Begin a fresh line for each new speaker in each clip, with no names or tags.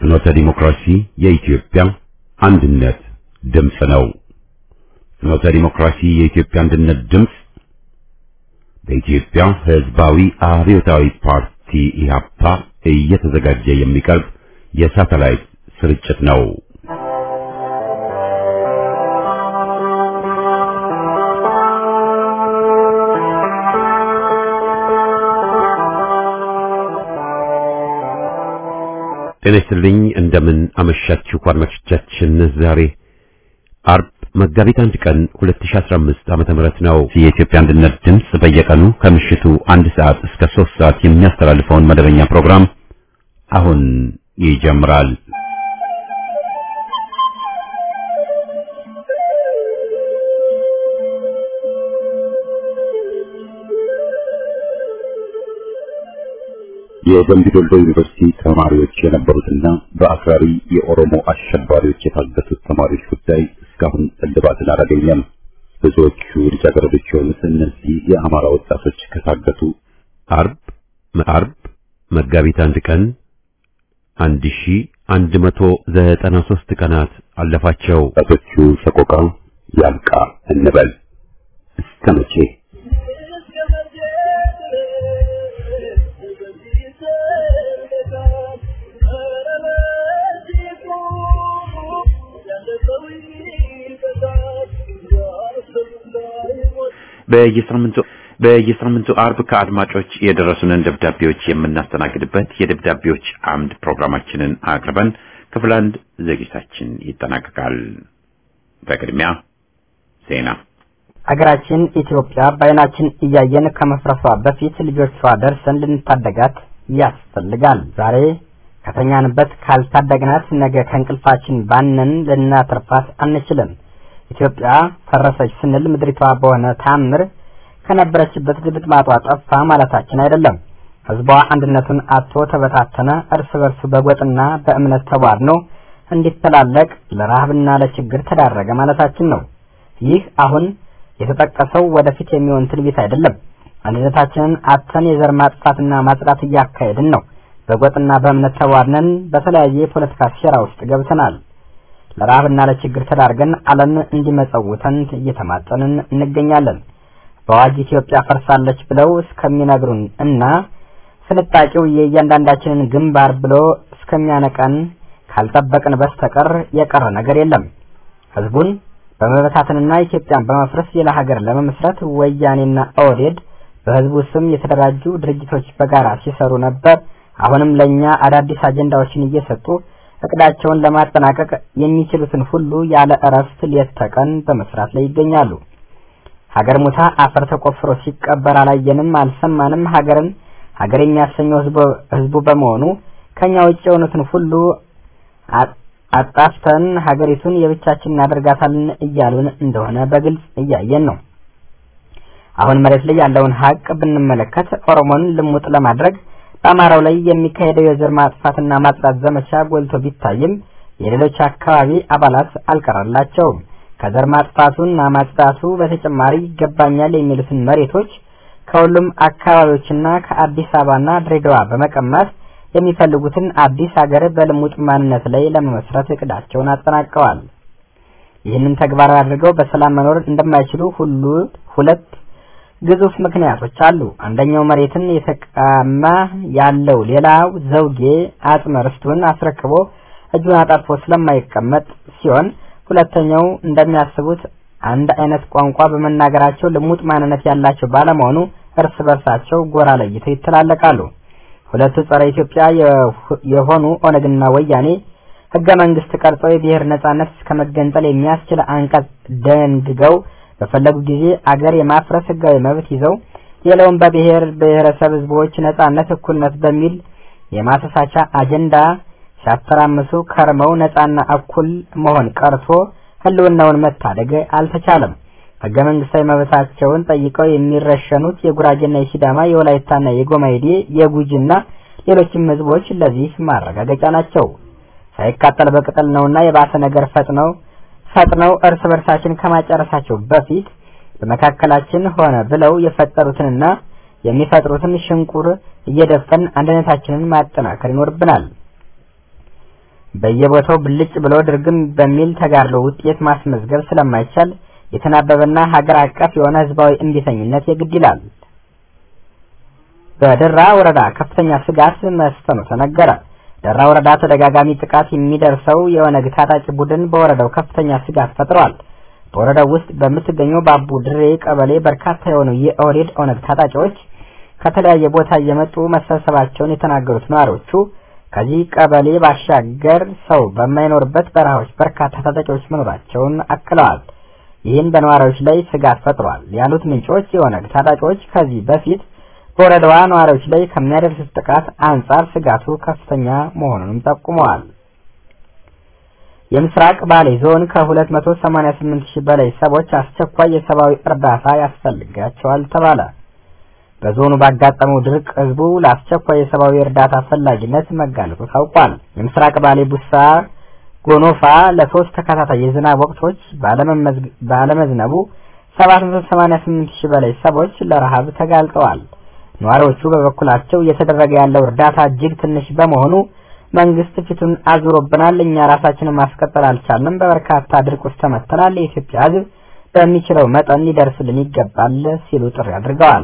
ፍኖተ ዲሞክራሲ የኢትዮጵያ አንድነት ድምፅ ነው። ፍኖተ ዲሞክራሲ የኢትዮጵያ አንድነት ድምፅ በኢትዮጵያ ሕዝባዊ አብዮታዊ ፓርቲ ኢህአፓ እየተዘጋጀ የሚቀርብ የሳተላይት ስርጭት ነው። ጤና ይስጥልኝ። እንደምን አመሻችሁ አድማጮቻችን። ዛሬ አርብ መጋቢት አንድ ቀን 2015 ዓመተ ምህረት ነው። የኢትዮጵያ አንድነት ድምፅ በየቀኑ ከምሽቱ አንድ ሰዓት እስከ ሶስት ሰዓት የሚያስተላልፈውን መደበኛ ፕሮግራም አሁን ይጀምራል። የደምቢ ዶሎ ዩኒቨርሲቲ ተማሪዎች የነበሩትና በአክራሪ የኦሮሞ አሸባሪዎች የታገቱት ተማሪዎች ጉዳይ እስካሁን እልባትን አላገኘም። ብዙዎቹ ልጃገረዶች የሆኑት እነዚህ የአማራ ወጣቶች ከታገቱ አርብ አርብ መጋቢት አንድ ቀን አንድ ሺ አንድ መቶ ዘጠና ሶስት ቀናት አለፋቸው። ወጣቶቹ ሰቆቃ ያልቃ እንበል እስከ መቼ?
በየሳምንቱ በየሳምንቱ አርብ ከአድማጮች የደረሱንን ደብዳቤዎች የምናስተናግድበት የደብዳቤዎች አምድ ፕሮግራማችንን አቅርበን ክፍል አንድ ዝግጅታችን ይጠናቀቃል። በቅድሚያ ዜና።
አገራችን ኢትዮጵያ በዓይናችን እያየን ከመፍረሷ በፊት ልጆቿ ደርሰን ልንታደጋት ያስፈልጋል። ዛሬ ከተኛንበት ካልታደግናት ነገ ከእንቅልፋችን ባነን ልናተርፋት አንችልም። ኢትዮጵያ ፈረሰች ስንል ምድሪቷ በሆነ ታምር ከነበረችበት ድምጥማጧ ጠፋ ማለታችን አይደለም። ሕዝቧ አንድነቱን አጥቶ ተበታተነ፣ እርስ በርሱ በጎጥና በእምነት ተቧድኖ እንዲተላለቅ ለረሃብና ለችግር ተዳረገ ማለታችን ነው። ይህ አሁን የተጠቀሰው ወደፊት የሚሆን ትንቢት አይደለም። አንድነታችንን አጥተን የዘር ማጥፋትና ማጽዳት እያካሄድን ነው። በጎጥና በእምነት ተቧድነን በተለያየ የፖለቲካ ሴራ ውስጥ ገብተናል። ለረሃብና ለችግር ተዳርገን ዓለም እንዲመጸውተን እየተማጸንን እንገኛለን። በአዋጅ ኢትዮጵያ ፈርሳለች ብለው እስከሚነግሩን እና ስንጣቂው የእያንዳንዳችንን ግንባር ብሎ እስከሚያነቀን ካልጠበቅን በስተቀር የቀረ ነገር የለም። ህዝቡን በመበታተንና ኢትዮጵያን በመፍረስ ሌላ ሀገር ለመመስረት ወያኔና ኦህዴድ በህዝቡ ስም የተደራጁ ድርጅቶች በጋራ ሲሰሩ ነበር። አሁንም ለእኛ አዳዲስ አጀንዳዎችን እየሰጡ እቅዳቸውን ለማጠናቀቅ የሚችሉትን ሁሉ ያለ እረፍት ሌት ተቀን በመስራት ላይ ይገኛሉ። ሀገር ሙታ አፈር ተቆፍሮ ሲቀበር አላየንም፣ አልሰማንም። ሀገርን ሀገር የሚያሰኘው ህዝቡ በመሆኑ ከኛ ውጭ የሆኑትን ሁሉ አጣፍተን ሀገሪቱን የብቻችን እናደርጋታለን እያሉን እንደሆነ በግልጽ እያየን ነው። አሁን መሬት ላይ ያለውን ሀቅ ብንመለከት ኦሮሞን ልሙጥ ለማድረግ በአማራው ላይ የሚካሄደው የዘር ማጥፋትና ማጽዳት ዘመቻ ጎልቶ ቢታይም የሌሎች አካባቢ አባላት አልቀረላቸውም። ከዘር ማጥፋቱና ማጽዳቱ በተጨማሪ ይገባኛል የሚሉትን መሬቶች ከሁሉም አካባቢዎችና ከአዲስ አበባና ድሬዳዋ በመቀማት የሚፈልጉትን አዲስ ሀገር በልሙጥ ማንነት ላይ ለመመስረት እቅዳቸውን አጠናቀዋል። ይህንን ተግባራዊ አድርገው በሰላም መኖር እንደማይችሉ ሁሉ ሁለት ግዙፍ ምክንያቶች አሉ። አንደኛው መሬትን የተቀማ ያለው ሌላው ዘውጌ አጽመ ርስቱን አስረክቦ እጁን አጣጥፎ ስለማይቀመጥ ሲሆን፣ ሁለተኛው እንደሚያስቡት አንድ አይነት ቋንቋ በመናገራቸው ልሙጥ ማንነት ያላቸው ባለመሆኑ እርስ በርሳቸው ጎራ ለይተው ይተላለቃሉ። ሁለቱ ጸረ ኢትዮጵያ የሆኑ ኦነግና ወያኔ ህገ መንግስት ቀርጸው የብሔር ነጻነት እስከ መገንጠል የሚያስችል አንቀጽ ደንግገው በፈለጉ ጊዜ አገር የማፍረስ ህጋዊ መብት ይዘው ሌላውን በብሔር ብሔረሰብ ህዝቦች ነጻነት፣ እኩልነት በሚል የማሰሳቻ አጀንዳ ሲያተራምሱ ከርመው ነጻና እኩል መሆን ቀርቶ ህልውናውን መታደግ አልተቻለም። ህገ መንግስታዊ መብታቸውን ጠይቀው የሚረሸኑት የጉራጌና የሲዳማ የወላይታና የጎማይዴ የጉጂና ሌሎችም ህዝቦች ለዚህ ማረጋገጫ ናቸው። ሳይቃጠል በቅጠል ነውና የባሰ ነገር ፈጥነው ፈጥነው እርስ በርሳችን ከማጨረሳቸው በፊት በመካከላችን ሆነ ብለው የፈጠሩትንና የሚፈጥሩትን ሽንቁር እየደፈን አንድነታችንን ማጠናከር ይኖርብናል። በየቦታው ብልጭ ብሎ ድርግም በሚል ተጋድሎ ውጤት ማስመዝገብ ስለማይቻል የተናበበና ሀገር አቀፍ የሆነ ህዝባዊ እምቢተኝነት የግድ ይላል። በደራ ወረዳ ከፍተኛ ስጋት መስፈኑ ተነገረ። ደራ ወረዳ ተደጋጋሚ ጥቃት የሚደርሰው የኦነግ ታጣቂ ቡድን በወረዳው ከፍተኛ ስጋት ፈጥሯል። በወረዳው ውስጥ በምትገኘው ባቡ ድሬ ቀበሌ በርካታ የሆኑ የኦህዴድ ኦነግ ታጣቂዎች ከተለያየ ቦታ እየመጡ መሰብሰባቸውን የተናገሩት ነዋሪዎቹ ከዚህ ቀበሌ ባሻገር ሰው በማይኖርበት በረሃዎች በርካታ ታጣቂዎች መኖራቸውን አክለዋል። ይህን በነዋሪዎች ላይ ስጋት ፈጥሯል ያሉት ምንጮች የኦነግ ታጣቂዎች ከዚህ በፊት በወረዳዋ ነዋሪዎች ላይ ከሚያደርሱት ጥቃት አንጻር ስጋቱ ከፍተኛ መሆኑንም ጠቁመዋል። የምስራቅ ባሌ ዞን ከ288 ሺህ በላይ ሰዎች አስቸኳይ የሰብአዊ እርዳታ ያስፈልጋቸዋል ተባለ። በዞኑ ባጋጠመው ድርቅ ህዝቡ ለአስቸኳይ የሰብአዊ እርዳታ ፈላጊነት መጋለጡ ታውቋል። የምስራቅ ባሌ ቡሳ ጎኖፋ ለሶስት ተከታታይ የዝናብ ወቅቶች ባለመዝነቡ 788 ሺህ በላይ ሰዎች ለረሃብ ተጋልጠዋል። ነዋሪዎቹ በበኩላቸው እየተደረገ ያለው እርዳታ እጅግ ትንሽ በመሆኑ መንግስት ፊቱን አዙሮብናል፣ እኛ ራሳችንን ማስቀጠል አልቻልንም፣ በበርካታ ድርቅ ውስጥ ተመተናል፣ የኢትዮጵያ ህዝብ በሚችለው መጠን ሊደርስልን ይገባል ሲሉ ጥሪ አድርገዋል።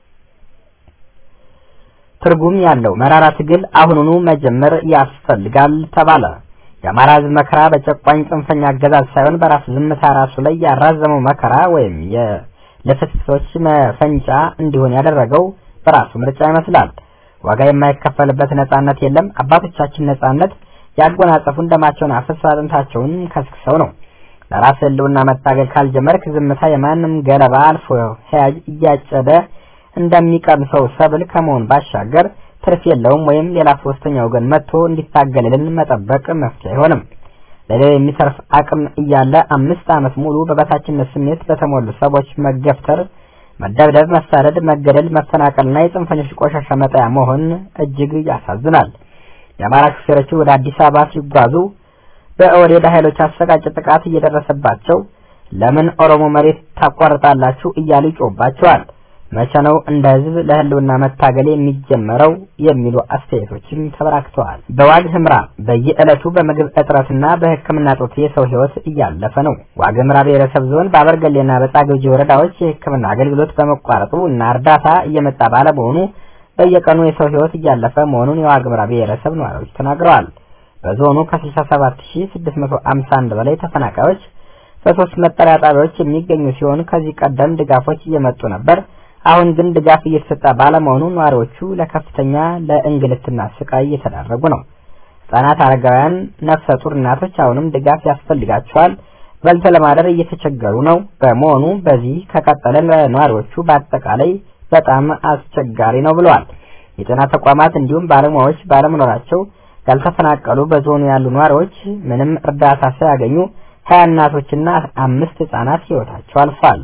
ትርጉም ያለው መራራ ትግል አሁኑኑ መጀመር ያስፈልጋል ተባለ። የአማራ ህዝብ መከራ በጨቋኝ ጽንፈኛ አገዛዝ ሳይሆን በራሱ ዝምታ ራሱ ላይ ያራዘመው መከራ ወይም የልፍስፍሶች መፈንጫ እንዲሆን ያደረገው በራሱ ምርጫ ይመስላል። ዋጋ የማይከፈልበት ነጻነት የለም። አባቶቻችን ነጻነት ያጎናጸፉን ደማቸውን አፍስሰው አጥንታቸውን ከስክሰው ነው። ለራስ ህልውና መታገል ካልጀመርክ ዝምታ የማንም ገለባ አልፎ ሄያጅ እያጨደ እንደሚቀምሰው ሰብል ከመሆን ባሻገር ትርፍ የለውም። ወይም ሌላ ሶስተኛ ወገን መጥቶ እንዲታገልልን መጠበቅ መፍትሄ አይሆንም። ለሌላ የሚተርፍ አቅም እያለ አምስት ዓመት ሙሉ በበታችነት ስሜት በተሞሉ ሰዎች መገፍተር መደብደብ፣ መሳደድ፣ መገደል፣ መፈናቀልና የጽንፈኞች ቆሻሻ መጣያ መሆን እጅግ ያሳዝናል። የአማራ ሹፌሮች ወደ አዲስ አበባ ሲጓዙ በኦህዴድ ኃይሎች አሰቃቂ ጥቃት እየደረሰባቸው ለምን ኦሮሞ መሬት ታቋርጣላችሁ እያሉ ይጮባቸዋል። መቼ ነው እንደ ህዝብ ለህልውና መታገል የሚጀመረው የሚሉ አስተያየቶችም ተበራክተዋል። በዋግ ህምራ በየዕለቱ በምግብ እጥረትና በሕክምና ጦት የሰው ህይወት እያለፈ ነው። ዋግ ህምራ ብሔረሰብ ዞን በአበርገሌና በጻግብጂ ወረዳዎች የሕክምና አገልግሎት በመቋረጡ እና እርዳታ እየመጣ ባለመሆኑ በየቀኑ የሰው ህይወት እያለፈ መሆኑን የዋግ ህምራ ብሔረሰብ ነዋሪዎች ተናግረዋል። በዞኑ ከ67651 በላይ ተፈናቃዮች በሶስት መጠለያ ጣቢያዎች የሚገኙ ሲሆን ከዚህ ቀደም ድጋፎች እየመጡ ነበር። አሁን ግን ድጋፍ እየተሰጠ ባለመሆኑ ነዋሪዎቹ ለከፍተኛ ለእንግልትና ስቃይ እየተዳረጉ ነው። ህጻናት፣ አረጋውያን፣ ነፍሰ ጡር እናቶች አሁንም ድጋፍ ያስፈልጋቸዋል። በልቶ ለማደር እየተቸገሩ ነው። በመሆኑ በዚህ ከቀጠለ ለነዋሪዎቹ በአጠቃላይ በጣም አስቸጋሪ ነው ብለዋል። የጤና ተቋማት እንዲሁም ባለሙያዎች ባለመኖራቸው ያልተፈናቀሉ በዞኑ ያሉ ነዋሪዎች ምንም እርዳታ ሳያገኙ ሀያ እናቶችና አምስት ህጻናት ህይወታቸው አልፏል።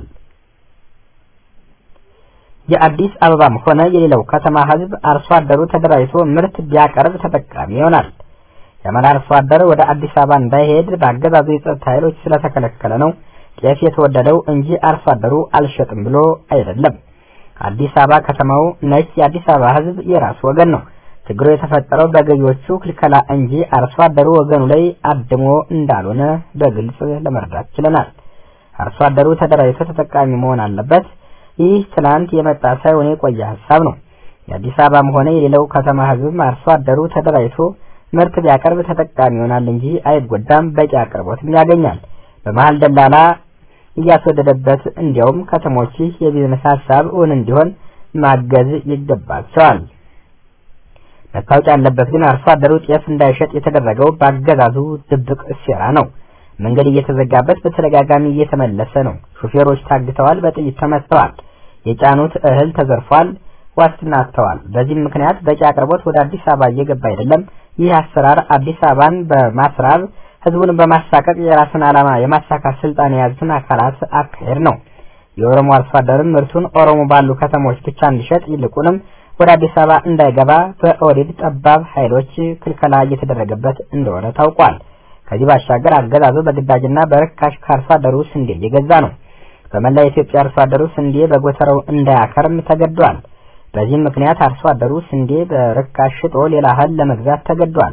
የአዲስ አበባም ሆነ የሌላው ከተማ ህዝብ አርሶ አደሩ ተደራጅቶ ምርት ቢያቀርብ ተጠቃሚ ይሆናል። የአማራ አርሶ አደር ወደ አዲስ አበባ እንዳይሄድ በአገዛዙ የጸጥታ ኃይሎች ስለተከለከለ ነው ጤፍ የተወደደው እንጂ አርሶ አደሩ አልሸጥም ብሎ አይደለም። አዲስ አበባ ከተማው ነች። የአዲስ አበባ ህዝብ የራሱ ወገን ነው። ችግሩ የተፈጠረው በገዢዎቹ ክልከላ እንጂ አርሶ አደሩ ወገኑ ላይ አድሞ እንዳልሆነ በግልጽ ለመረዳት ችለናል። አርሶ አደሩ ተደራጅቶ ተጠቃሚ መሆን አለበት። ይህ ትናንት የመጣ ሳይሆን የቆየ ሀሳብ ነው። የአዲስ አበባም ሆነ የሌላው ከተማ ህዝብም አርሶ አደሩ ተደራጅቶ ምርት ቢያቀርብ ተጠቃሚ ይሆናል እንጂ አይጎዳም። በቂ አቅርቦትም ያገኛል። በመሀል ደላላ እያስወደደበት እንዲያውም ከተሞች የቢዝነስ ሀሳብ እውን እንዲሆን ማገዝ ይገባቸዋል። መታወቅ ያለበት ግን አርሶ አደሩ ጤፍ እንዳይሸጥ የተደረገው በአገዛዙ ድብቅ ሴራ ነው። መንገድ እየተዘጋበት በተደጋጋሚ እየተመለሰ ነው። ሹፌሮች ታግተዋል፣ በጥይት ተመትተዋል፣ የጫኑት እህል ተዘርፏል፣ ዋስትና አጥተዋል። በዚህም ምክንያት በቂ አቅርቦት ወደ አዲስ አበባ እየገባ አይደለም። ይህ አሰራር አዲስ አበባን በማስራብ ህዝቡን በማሳቀቅ የራስን ዓላማ የማሳካት ስልጣን የያዙትን አካላት አካሄድ ነው። የኦሮሞ አርሶ አደርም ምርቱን ኦሮሞ ባሉ ከተሞች ብቻ እንዲሸጥ ይልቁንም ወደ አዲስ አበባ እንዳይገባ በኦህዴድ ጠባብ ኃይሎች ክልከላ እየተደረገበት እንደሆነ ታውቋል። ከዚህ ባሻገር አገዛዙ በግዳጅና በርካሽ ከአርሶ አደሩ ስንዴ እየገዛ ነው። በመላ የኢትዮጵያ አርሶ አደሩ ስንዴ በጎተራው እንዳያከርም ተገዷል። በዚህም ምክንያት አርሶ አደሩ ስንዴ በርካሽ ሽጦ ሌላ እህል ለመግዛት ተገዷል።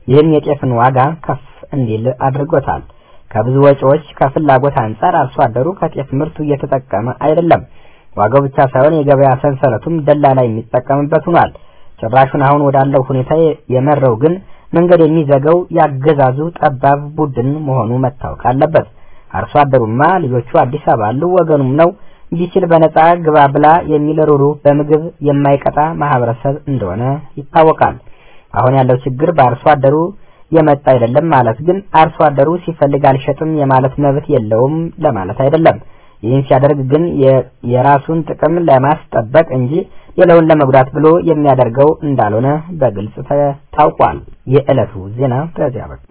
ይህም የጤፍን ዋጋ ከፍ እንዲል አድርጎታል። ከብዙ ወጪዎች ከፍላጎት አንጻር አርሶ አደሩ ከጤፍ ምርቱ እየተጠቀመ አይደለም። ዋጋው ብቻ ሳይሆን የገበያ ሰንሰለቱም ደላላ የሚጠቀምበት ሆኗል። ጭራሹን አሁን ወዳለው ሁኔታ የመረው ግን መንገድ የሚዘጋው ያገዛዙ ጠባብ ቡድን መሆኑ መታወቅ አለበት። አርሶ አደሩማ ልጆቹ አዲስ አበባ አሉ፣ ወገኑም ነው ቢችል በነጻ ግባ ብላ የሚል ሩሩ በምግብ የማይቀጣ ማህበረሰብ እንደሆነ ይታወቃል። አሁን ያለው ችግር በአርሶ አደሩ የመጣ አይደለም ማለት ግን አርሶ አደሩ ሲፈልግ አልሸጥም የማለት መብት የለውም ለማለት አይደለም። ይህን ሲያደርግ ግን የራሱን ጥቅም ለማስጠበቅ እንጂ ሌላውን ለመጉዳት ብሎ የሚያደርገው እንዳልሆነ በግልጽ ታውቋል። የዕለቱ ዜና በዚያ በቃ።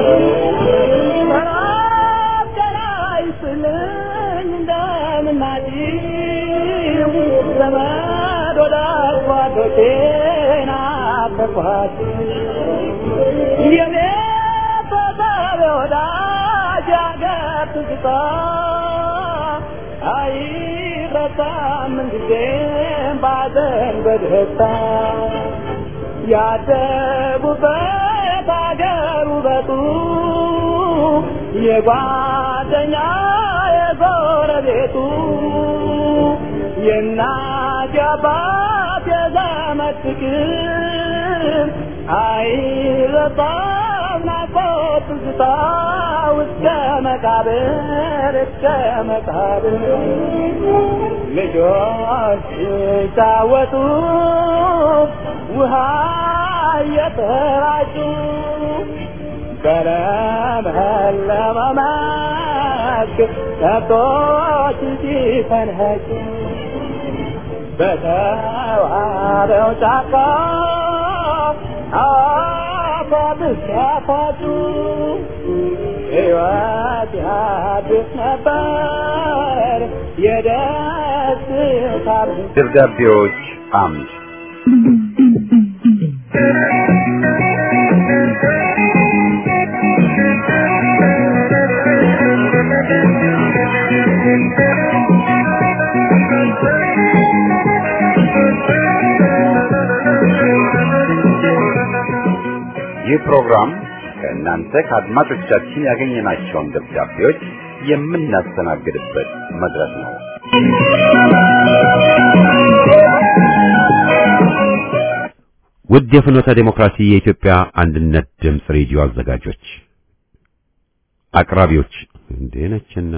ያደጉበት አገር ውበቱ የጓደኛ የጎረቤቱ የእናት የአባት የዘመድ ፍቅር አይረሳም ናፍቆት ትዝታ እስከ መቃብር እስከ መቃብር ልጆች ሲጫወቱ ውሃ እየተራጩ በለመለመ መስክ ከብቶች ሲፈንኸጩ በተዋበው ጫካ አፏት ሲያፏጩ ሕይወት ያድስ ነበር የደስታ
ደብዳቤዎች አምድ ይህ ፕሮግራም ከእናንተ ከአድማጮቻችን ያገኘናቸውን ደብዳቤዎች የምናስተናግድበት መድረክ ነው። ውድ የፍኖተ ዴሞክራሲ የኢትዮጵያ አንድነት ድምፅ ሬዲዮ አዘጋጆች፣ አቅራቢዎች እንዴ ነችና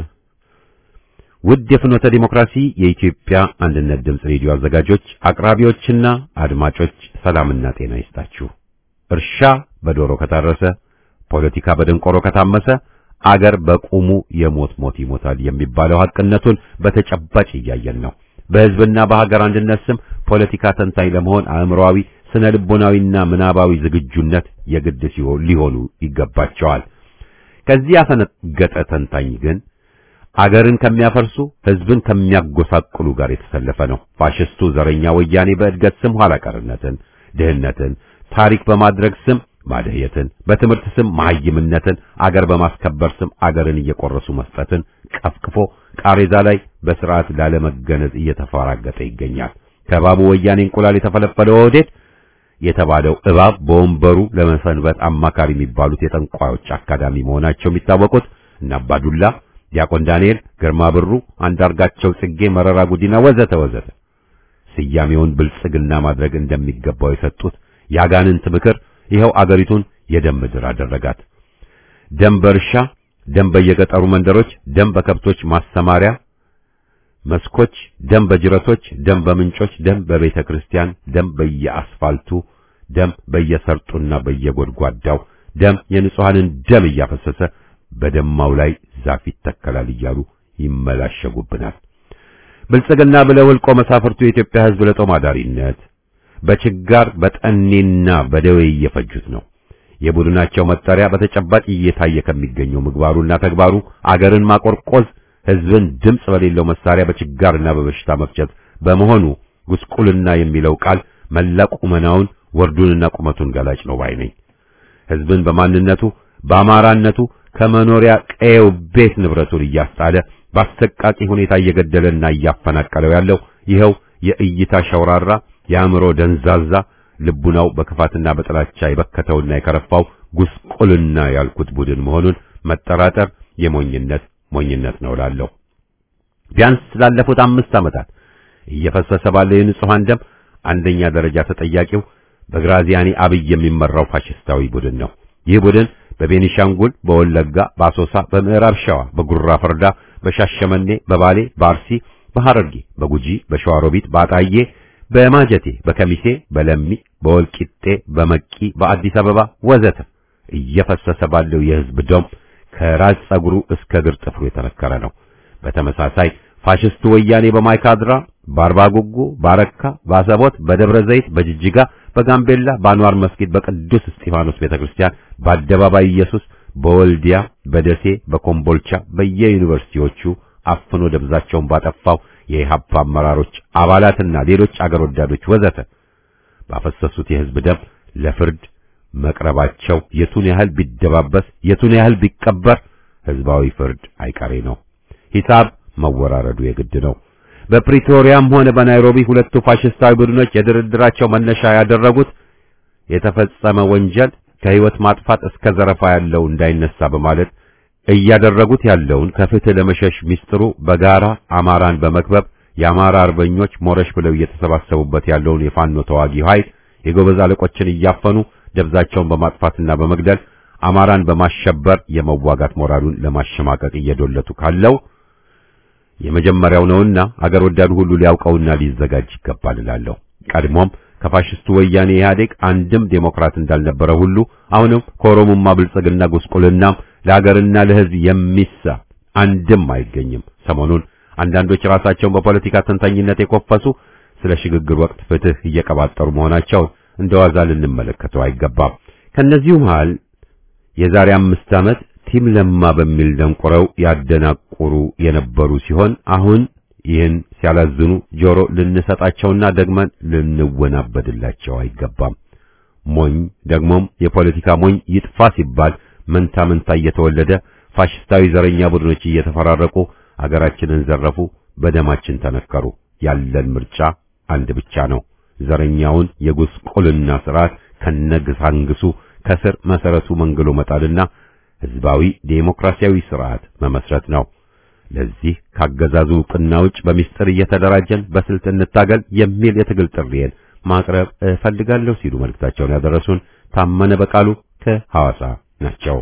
ውድ የፍኖተ ዴሞክራሲ የኢትዮጵያ አንድነት ድምፅ ሬዲዮ አዘጋጆች፣ አቅራቢዎችና አድማጮች ሰላምና ጤና ይስጣችሁ። እርሻ በዶሮ ከታረሰ፣ ፖለቲካ በደንቆሮ ከታመሰ አገር በቁሙ የሞት ሞት ይሞታል የሚባለው ሐቅነቱን በተጨባጭ እያየን ነው። በሕዝብና በሀገር አንድነት ስም ፖለቲካ ተንታኝ ለመሆን አእምሮአዊ፣ ስነ ልቦናዊና ምናባዊ ዝግጁነት የግድ ሲሆን ሊሆኑ ይገባቸዋል። ከዚህ ያፈነገጠ ተንታኝ ግን አገርን ከሚያፈርሱ ሕዝብን ከሚያጎሳቅሉ ጋር የተሰለፈ ነው። ፋሽስቱ ዘረኛ ወያኔ በእድገት ስም ኋላ ቀርነትን፣ ድህነትን ታሪክ በማድረግ ስም ማደየትን፣ በትምህርት ስም መሐይምነትን፣ አገር በማስከበር ስም አገርን እየቆረሱ መስጠትን ቀፍቅፎ ቃሬዛ ላይ በስርዓት ላለመገነዝ እየተፈራገጠ ይገኛል። ከባቡ ወያኔ እንቁላል የተፈለፈለው ወዴት የተባለው እባብ በወንበሩ ለመሰንበት አማካሪ የሚባሉት የጠንቋዮች አካዳሚ መሆናቸው የሚታወቁት እነ አባዱላ፣ ዲያቆን ዳንኤል፣ ግርማ ብሩ፣ አንዳርጋቸው ጽጌ፣ መረራ ጉዲና ወዘተ ወዘተ ስያሜውን ብልጽግና ማድረግ እንደሚገባው የሰጡት ያጋንንት ምክር ይኸው አገሪቱን የደም ምድር አደረጋት። ደም በእርሻ፣ ደም በየገጠሩ መንደሮች፣ ደም በከብቶች ማሰማሪያ መስኮች፣ ደም በጅረቶች፣ ደም በምንጮች፣ ደም በቤተ ክርስቲያን፣ ደም በየአስፋልቱ፣ ደም በየሰርጡና በየጎድጓዳው፣ ደም የንጹሐንን ደም እያፈሰሰ በደማው ላይ ዛፍ ይተከላል እያሉ ይመላሸጉብናል። ብልጽግና ብለው ሕልቆ መሳፍርቱ የኢትዮጵያ ሕዝብ ለጦም አዳሪነት በችጋር በጠኔና በደዌ እየፈጁት ነው። የቡድናቸው መጠሪያ በተጨባጭ እየታየ ከሚገኘው ምግባሩና ተግባሩ አገርን ማቆርቆዝ፣ ሕዝብን ድምፅ በሌለው መሳሪያ በችጋርና በበሽታ መፍጨት በመሆኑ ጉስቁልና የሚለው ቃል መላ ቁመናውን ወርዱንና ቁመቱን ገላጭ ነው ባይ ነኝ። ሕዝብን በማንነቱ በአማራነቱ ከመኖሪያ ቀየው ቤት ንብረቱን እያስጣለ በአሰቃቂ ሁኔታ እየገደለና እያፈናቀለው ያለው ይኸው የእይታ ሸውራራ የአእምሮ ደንዛዛ ልቡናው በክፋትና በጥላቻ የበከተውና የከረፋው ጉስቁልና ያልኩት ቡድን መሆኑን መጠራጠር የሞኝነት ሞኝነት ነው እላለሁ። ቢያንስ ላለፉት አምስት ዓመታት እየፈሰሰ ባለው የንጹሐን ደም አንደኛ ደረጃ ተጠያቂው በግራዚያኒ አብይ የሚመራው ፋሽስታዊ ቡድን ነው። ይህ ቡድን በቤኒሻንጉል፣ በወለጋ፣ በአሶሳ፣ በምዕራብ ሸዋ፣ በጉራ ፈርዳ፣ በሻሸመኔ፣ በባሌ፣ በአርሲ፣ በሐረርጌ፣ በጉጂ፣ በሸዋሮቢት፣ በአጣዬ፣ በማጀቴ፣ በከሚሴ፣ በለሚ፣ በወልቂጤ፣ በመቂ፣ በአዲስ አበባ ወዘተ እየፈሰሰ ባለው የህዝብ ደም ከራስ ጸጉሩ እስከ እግር ጥፍሩ የተነከረ ነው። በተመሳሳይ ፋሽስቱ ወያኔ በማይካድራ፣ በአርባ ጉጉ፣ በአረካ፣ በአሰቦት፣ በደብረ ዘይት፣ በጅጅጋ፣ በጋምቤላ፣ በአንዋር መስጊድ፣ በቅዱስ እስጢፋኖስ ቤተክርስቲያን፣ በአደባባይ ኢየሱስ፣ በወልዲያ፣ በደሴ፣ በኮምቦልቻ፣ በየዩኒቨርሲቲዎቹ አፍኖ ደብዛቸውን ባጠፋው የኢህአፓ አመራሮች አባላትና ሌሎች አገር ወዳዶች ወዘተ ባፈሰሱት የህዝብ ደም ለፍርድ መቅረባቸው የቱን ያህል ቢደባበስ የቱን ያህል ቢቀበር ህዝባዊ ፍርድ አይቀሬ ነው። ሂሳብ መወራረዱ የግድ ነው። በፕሪቶሪያም ሆነ በናይሮቢ ሁለቱ ፋሽስታዊ ቡድኖች የድርድራቸው መነሻ ያደረጉት የተፈጸመ ወንጀል ከህይወት ማጥፋት እስከ ዘረፋ ያለው እንዳይነሳ በማለት እያደረጉት ያለውን ከፍትህ ለመሸሽ ሚስጥሩ በጋራ አማራን በመክበብ የአማራ አርበኞች ሞረሽ ብለው እየተሰባሰቡበት ያለውን የፋኖ ተዋጊ ኃይል የጎበዝ አለቆችን እያፈኑ ደብዛቸውን በማጥፋትና በመግደል አማራን በማሸበር የመዋጋት ሞራሉን ለማሸማቀቅ እየዶለቱ ካለው የመጀመሪያው ነውና አገር ወዳዱ ሁሉ ሊያውቀውና ሊዘጋጅ ይገባል እላለሁ። ቀድሞም ከፋሽስቱ ወያኔ ኢህአዴግ አንድም ዴሞክራት እንዳልነበረ ሁሉ አሁንም ከኦሮሞማ ብልጽግና ጉስቁልናም ለሀገርና ለህዝብ የሚሳ አንድም አይገኝም። ሰሞኑን አንዳንዶች ራሳቸውን በፖለቲካ ተንታኝነት የኮፈሱ ስለ ሽግግር ወቅት ፍትህ እየቀባጠሩ መሆናቸውን እንደዋዛ ልንመለከተው አይገባም። ከነዚሁ መሃል የዛሬ አምስት ዓመት ቲም ለማ በሚል ደንቆረው ያደናቁሩ የነበሩ ሲሆን አሁን ይህን ሲያላዝኑ ጆሮ ልንሰጣቸውና ደግመን ልንወናበድላቸው አይገባም። ሞኝ ደግሞም የፖለቲካ ሞኝ ይጥፋ ሲባል መንታ መንታ እየተወለደ ፋሽስታዊ ዘረኛ ቡድኖች እየተፈራረቁ አገራችንን ዘረፉ፣ በደማችን ተነከሩ። ያለን ምርጫ አንድ ብቻ ነው። ዘረኛውን የጉስቁልና ስርዓት ከነግሳንግሱ ከስር መሰረቱ መንግሎ መጣልና ህዝባዊ ዴሞክራሲያዊ ስርዓት መመስረት ነው። ለዚህ ካገዛዙ ዕውቅና ውጭ በሚስጥር እየተደራጀን በስልት እንታገል የሚል የትግል ጥሪዬን ማቅረብ እፈልጋለሁ ሲሉ መልእክታቸውን ያደረሱን ታመነ በቃሉ ከሐዋሳ ናቸው።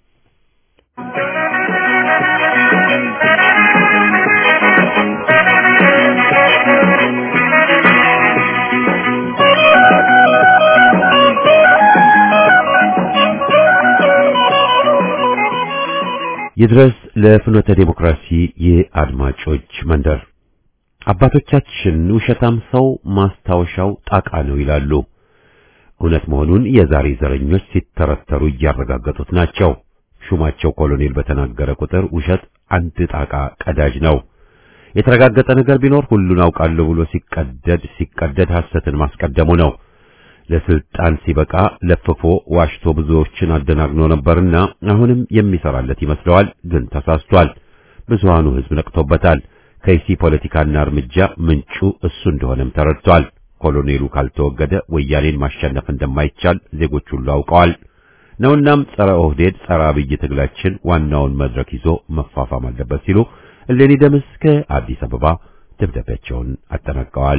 ይድረስ ለፍኖተ ዴሞክራሲ የአድማጮች መንደር። አባቶቻችን ውሸታም ሰው ማስታወሻው ጣቃ ነው ይላሉ። እውነት መሆኑን የዛሬ ዘረኞች ሲተረተሩ እያረጋገጡት ናቸው። ሹማቸው ኮሎኔል በተናገረ ቁጥር ውሸት አንድ ጣቃ ቀዳጅ ነው። የተረጋገጠ ነገር ቢኖር ሁሉን አውቃለሁ ብሎ ሲቀደድ ሲቀደድ ሐሰትን ማስቀደሙ ነው። ለስልጣን ሲበቃ ለፍፎ ዋሽቶ ብዙዎችን አደናግኖ ነበርና አሁንም የሚሰራለት ይመስለዋል። ግን ተሳስቷል። ብዙሃኑ ሕዝብ ነቅቶበታል። ከይሲ ፖለቲካና እርምጃ ምንጩ እሱ እንደሆነም ተረድቷል። ኮሎኔሉ ካልተወገደ ወያኔን ማሸነፍ እንደማይቻል ዜጎች ሁሉ አውቀዋል ነውናም ጸረ ኦህዴድ ጸረ አብይ ትግላችን ዋናውን መድረክ ይዞ መፋፋም አለበት ሲሉ እሌኒ ደምስ ከአዲስ አበባ ደብዳቤያቸውን አጠናቀዋል።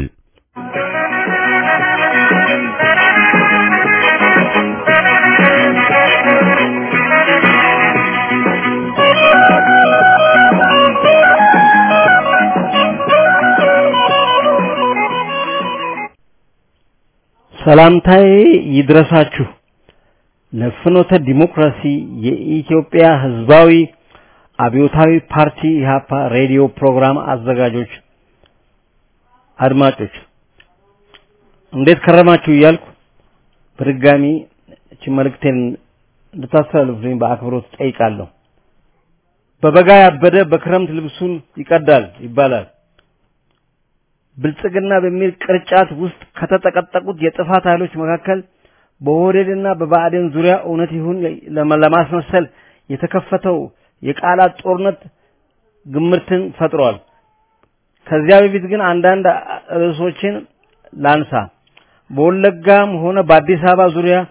ሰላምታዬ ይድረሳችሁ ለፍኖተ ዲሞክራሲ የኢትዮጵያ ሕዝባዊ አብዮታዊ ፓርቲ ኢህአፓ ሬዲዮ ፕሮግራም አዘጋጆች አድማጮች እንዴት ከረማችሁ እያልኩ በድጋሚ እቺ መልእክቴን እንድታስተላልፉልኝ በአክብሮት ጠይቃለሁ። በበጋ ያበደ በክረምት ልብሱን ይቀዳል ይባላል። ብልጽግና በሚል ቅርጫት ውስጥ ከተጠቀጠቁት የጥፋት ኃይሎች መካከል በኦህዴድና በብአዴን ዙሪያ እውነት ይሁን ለማስመሰል የተከፈተው የቃላት ጦርነት ግምርትን ፈጥሯል። ከዚያ በፊት ግን አንዳንድ ርዕሶችን ላንሳ። በወለጋም ሆነ በአዲስ አበባ ዙሪያ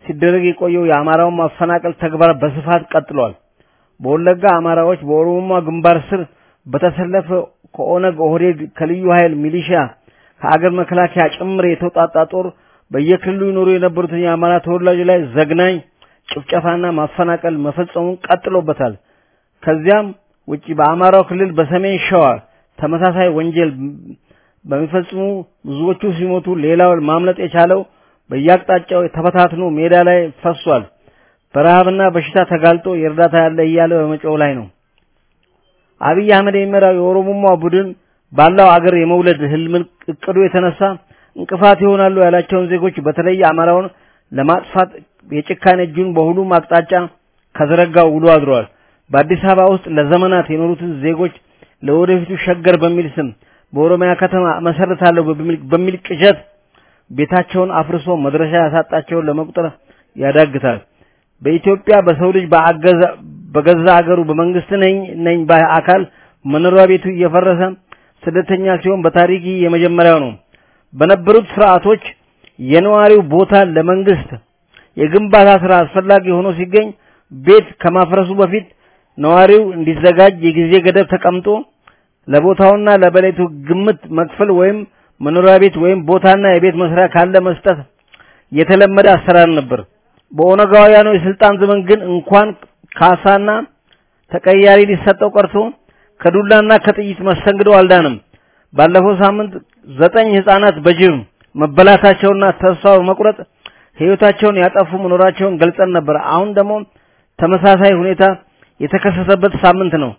ሲደረግ የቆየው የአማራውን ማፈናቀል ተግባር በስፋት ቀጥሏል። በወለጋ አማራዎች በኦሮሞማ ግንባር ስር በተሰለፈ ከኦነግ ኦህዴድ፣ ከልዩ ኃይል ሚሊሻ፣ ከአገር መከላከያ ጭምር የተውጣጣ ጦር በየክልሉ ይኖሩ የነበሩትን የአማራ ተወላጆች ላይ ዘግናኝ ጭፍጨፋና ማፈናቀል መፈጸሙን ቀጥሎበታል። ከዚያም ውጪ በአማራው ክልል በሰሜን ሸዋ ተመሳሳይ ወንጀል በሚፈጽሙ ብዙዎቹ ሲሞቱ ሌላው ማምለጥ የቻለው በየአቅጣጫው ተበታትኖ ሜዳ ላይ ፈሷል። በረሃብና በሽታ ተጋልጦ የእርዳታ ያለ እያለ በመጮህ ላይ ነው። አብይ አህመድ የሚመራው የኦሮሞማ ቡድን ባለው አገር የመውለድ ህልምን እቅዱ የተነሳ እንቅፋት ይሆናሉ ያላቸውን ዜጎች በተለይ አማራውን ለማጥፋት የጭካኔ እጁን በሁሉም አቅጣጫ ከዘረጋው ውሎ አድሯል። በአዲስ አበባ ውስጥ ለዘመናት የኖሩትን ዜጎች ለወደፊቱ ሸገር በሚል ስም በኦሮሚያ ከተማ መሰረታለሁ በሚል ቅዠት ቤታቸውን አፍርሶ መድረሻ ያሳጣቸውን ለመቁጠር ያዳግታል። በኢትዮጵያ በሰው ልጅ በገዛ አገሩ በመንግስት ነኝ ነኝ ባይ አካል መኖሪያ ቤቱ እየፈረሰ ስደተኛ ሲሆን በታሪክ የመጀመሪያው ነው። በነበሩት ስርዓቶች የነዋሪው ቦታ ለመንግስት የግንባታ ስራ አስፈላጊ ሆኖ ሲገኝ ቤት ከማፍረሱ በፊት ነዋሪው እንዲዘጋጅ የጊዜ ገደብ ተቀምጦ ለቦታውና ለበሌቱ ግምት መክፈል ወይም መኖሪያ ቤት ወይም ቦታና የቤት መስሪያ ካለ መስጠት የተለመደ አሰራር ነበር። በኦነጋውያኑ የስልጣን ዘመን ግን እንኳን ካሳና ተቀያሪ ሊሰጠው ቀርቶ ከዱላና ከጥይት መስተንግዶ አልዳንም። ባለፈው ሳምንት ዘጠኝ ህፃናት በጅብ መበላታቸውና ተስፋ በመቁረጥ ህይወታቸውን ያጠፉ መኖራቸውን ገልጸን ነበር። አሁን ደግሞ ተመሳሳይ ሁኔታ የተከሰተበት ሳምንት ነው።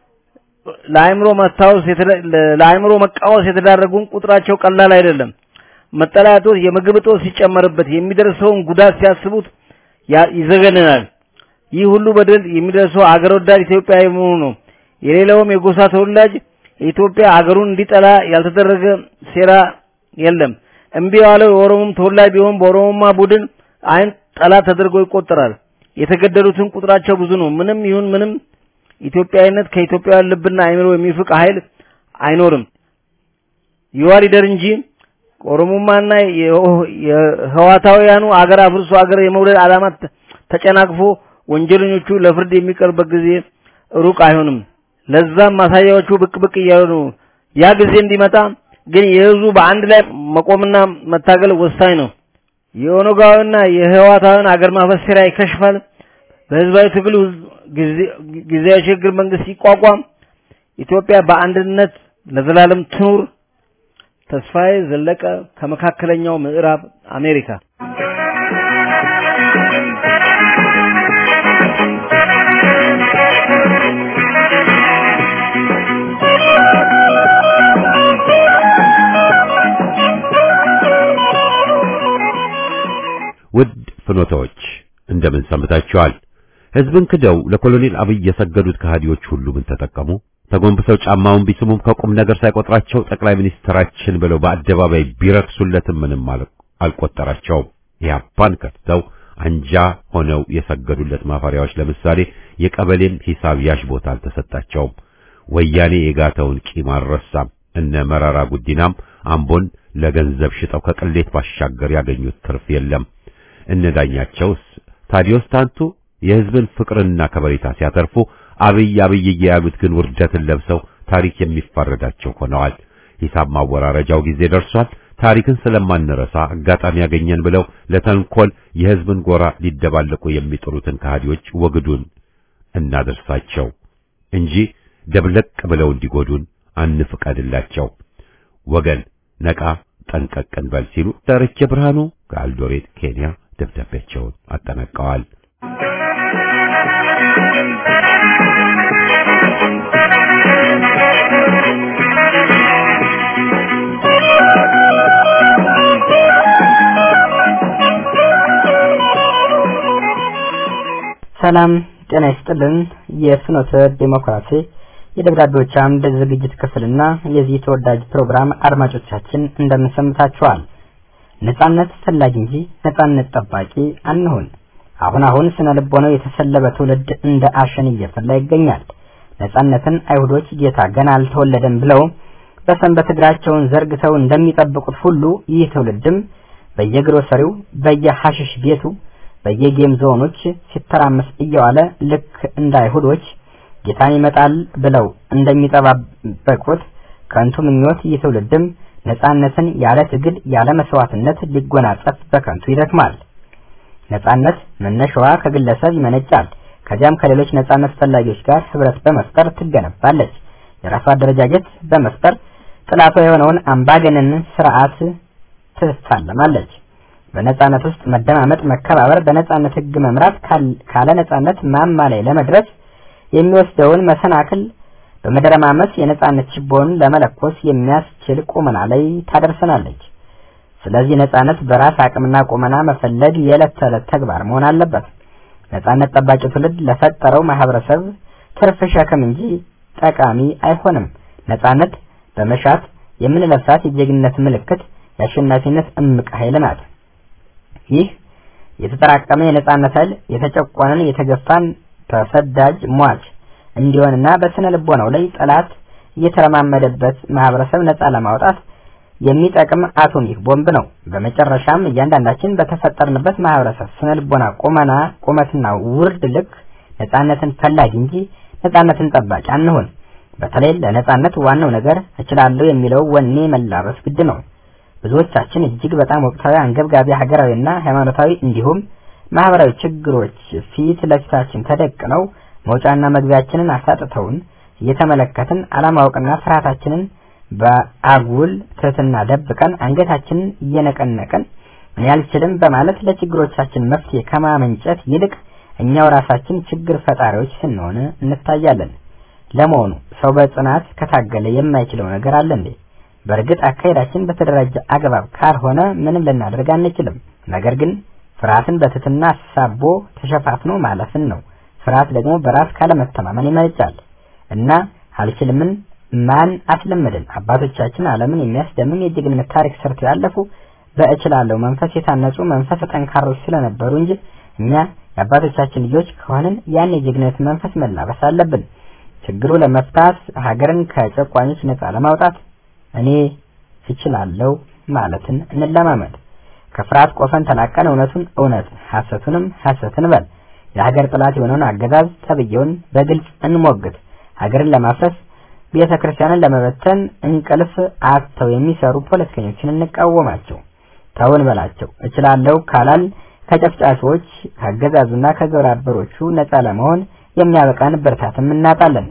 ለአእምሮ መታወስ ለአእምሮ መቃወስ የተዳረጉን ቁጥራቸው ቀላል አይደለም። መጠለያ እጦት፣ የምግብ እጦት ሲጨመርበት የሚደርሰውን ጉዳት ሲያስቡት ይዘገንናል። ይህ ሁሉ በደል የሚደርሰው አገር ወዳድ ኢትዮጵያዊ መሆኑ ነው። የሌላውም የጎሳ ተወላጅ የኢትዮጵያ አገሩን እንዲጠላ ያልተደረገ ሴራ የለም። እምቢ ያለው የኦሮሞም ተወላጅ ቢሆን በኦሮሞማ ቡድን አይን ጠላት ተደርጎ ይቆጠራል። የተገደሉትን ቁጥራቸው ብዙ ነው። ምንም ይሁን ምንም ኢትዮጵያዊነት ከኢትዮጵያውያን ልብና አይምሮ የሚፍቅ ኃይል አይኖርም። ይዋር ይደር እንጂ ኦሮሞማና የህዋታውያኑ አገር አፍርሶ አገር የመውለድ ዓላማ ተጨናቅፎ ወንጀለኞቹ ለፍርድ የሚቀርበት ጊዜ ሩቅ አይሆንም። ለዛም ማሳያዎቹ ብቅ ብቅ እያሉ ነው። ያ ጊዜ እንዲመጣ ግን የህዝቡ በአንድ ላይ መቆምና መታገል ወሳኝ ነው። የኦነጋውያንና የህዋታውያን አገር ማፈስ ሴራ ይከሽፋል። በህዝባዊ ትግሉ ጊዜያዊ ሽግግር መንግስት ሲቋቋም ኢትዮጵያ በአንድነት ለዘላለም ትኑር። ተስፋዬ ዘለቀ ከመካከለኛው ምዕራብ አሜሪካ
ውድ ፍኖታዎች እንደምን ሰንብታችኋል? ህዝብን ክደው ለኮሎኔል አብይ የሰገዱት ከሃዲዎች ሁሉ ምን ተጠቀሙ? ተጎንብሰው ጫማውን ቢስሙም ከቁም ነገር ሳይቆጥራቸው ጠቅላይ ሚኒስትራችን ብለው በአደባባይ ቢረክሱለትም ምንም አልቆጠራቸውም። ኢህአፓን ከድተው አንጃ ሆነው የሰገዱለት ማፈሪያዎች ለምሳሌ የቀበሌን ሂሳብ ያሽ ቦታ አልተሰጣቸውም። ወያኔ የጋተውን ቂም አልረሳም። እነ መራራ ጉዲናም አምቦን ለገንዘብ ሽጠው ከቅሌት ባሻገር ያገኙት ትርፍ የለም። እነ ዳኛቸውስ ታዲዮስ ታንቱ የህዝብን ፍቅርና ከበሬታ ሲያተርፉ አብይ አብይ ያሉት ግን ውርደትን ለብሰው ታሪክ የሚፋረዳቸው ሆነዋል። ሂሳብ ማወራረጃው ጊዜ ደርሷል። ታሪክን ስለማንረሳ አጋጣሚ ያገኘን ብለው ለተንኮል የህዝብን ጎራ ሊደባለቁ የሚጥሩትን ከሃዲዎች ወግዱን እናደርሳቸው እንጂ ደብለቅ ብለው እንዲጎዱን አንፍቀድላቸው። ወገን ነቃ ጠንቀቅ እንበል ሲሉ ዳርቼ ብርሃኑ ከአልዶሬት ኬንያ ደብዳቤያቸውን አጠናቀዋል።
ሰላም ጤና ይስጥልን። የፍኖተ ዴሞክራሲ የደብዳቤዎች አምድ ዝግጅት ክፍልና የዚህ ተወዳጅ ፕሮግራም አድማጮቻችን እንደምንሰምታችኋል። ነጻነት ፈላጊ እንጂ ነጻነት ጠባቂ አንሁን። አሁን አሁን ስነ ልቦናው የተሰለበ ትውልድ እንደ አሸን እየፈላ ይገኛል። ነጻነትን አይሁዶች ጌታ ገና አልተወለደም ብለው በሰንበት እግራቸውን ዘርግተው እንደሚጠብቁት ሁሉ ይህ ትውልድም በየግሮሰሪው በየሐሽሽ ቤቱ በየጌም ዞኖች ሲተራመስ እየዋለ ልክ እንደ አይሁዶች ጌታን ይመጣል ብለው እንደሚጠባበቁት ከንቱ ምኞት ይህ ትውልድም ነጻነትን ያለ ትግል ያለ መስዋዕትነት ሊጎናጸፍ በከንቱ ይደክማል። ነጻነት መነሻዋ ከግለሰብ ይመነጫል። ከዚያም ከሌሎች ነጻነት ፈላጊዎች ጋር ህብረት በመፍጠር ትገነባለች። የራሷ አደረጃጀት በመፍጠር ጥላቷ የሆነውን አምባገነን ስርዓት ትፋለማለች። በነጻነት ውስጥ መደማመጥ፣ መከባበር፣ በነጻነት ህግ መምራት ካለ ነጻነት ማማ ላይ ለመድረስ የሚወስደውን መሰናክል በመደረማመስ የነጻነት ችቦውን ለመለኮስ የሚያስችል ቁመና ላይ ታደርሰናለች። ስለዚህ ነጻነት በራስ አቅምና ቁመና መፈለግ የዕለት ተዕለት ተግባር መሆን አለበት። ነጻነት ጠባቂ ትውልድ ለፈጠረው ማህበረሰብ ትርፍ ሸክም እንጂ ጠቃሚ አይሆንም። ነጻነት በመሻት የምንለብሳት የጀግንነት ምልክት፣ የአሸናፊነት እምቅ ኃይል ናት። ይህ የተጠራቀመ የነጻነት ኃይል የተጨቆነን የተገፋን ተሰዳጅ ሟች እንዲሆንና በስነ ልቦናው ላይ ጠላት እየተረማመደበት ማህበረሰብ ነጻ ለማውጣት የሚጠቅም አቶሚክ ቦምብ ነው። በመጨረሻም እያንዳንዳችን በተፈጠርንበት ማህበረሰብ ስነ ልቦና ቁመና ቁመትና ውርድ ልክ ነጻነትን ፈላጊ እንጂ ነጻነትን ጠባቂ አንሁን። በተለይ ለነጻነት ዋናው ነገር እችላለሁ የሚለው ወኔ መላበስ ግድ ነው። ብዙዎቻችን እጅግ በጣም ወቅታዊ አንገብጋቢ ሀገራዊና ሃይማኖታዊ እንዲሁም ማህበራዊ ችግሮች ፊት ለፊታችን ተደቅነው መውጫና መግቢያችንን አሳጥተውን እየተመለከትን አለማወቅና ፍርሃታችንን በአጉል ትህትና ደብቀን አንገታችንን እየነቀነቅን እኔ አልችልም በማለት ለችግሮቻችን መፍትሄ ከማመንጨት ይልቅ እኛው ራሳችን ችግር ፈጣሪዎች ስንሆን እንታያለን። ለመሆኑ ሰው በጽናት ከታገለ የማይችለው ነገር አለ እንዴ? በእርግጥ አካሄዳችን በተደራጀ አግባብ ካልሆነ ምንም ልናደርግ አንችልም። ነገር ግን ፍርሃትን በትህትና አሳቦ ተሸፋፍኖ ማለፍን ነው። ፍርሃት ደግሞ በራስ ካለመተማመን ይመነጫል እና አልችልምን ማን አስለመደን? አባቶቻችን ዓለምን የሚያስደምም የጀግንነት ታሪክ ሰርተው ያለፉ በእችላለሁ መንፈስ የታነጹ መንፈስ ጠንካሮች ስለነበሩ እንጂ እኛ የአባቶቻችን ልጆች ከሆንን ያን የጀግንነት መንፈስ መላበስ አለብን። ችግሩ ለመፍታት ሀገርን ከጨቋኞች ነጻ ለማውጣት እኔ እችላለሁ ማለትን እንለማመድ። ከፍርሃት ቆፈን ተላቀን እውነቱን እውነት ሐሰቱንም ሐሰትን በል የሀገር ጥላት የሆነውን አገዛዝ ተብዬውን በግልጽ እንሞግት። ሀገርን ለማፍረስ ቤተ ክርስቲያንን ለመበተን እንቅልፍ አጥተው የሚሰሩ ፖለቲከኞችን እንቃወማቸው። ተውን በላቸው። እችላለሁ ካላል ከጨፍጫፊዎች ከአገዛዙና ከግብረ አበሮቹ ነጻ ለመሆን የሚያበቃን ብርታትም እናጣለን።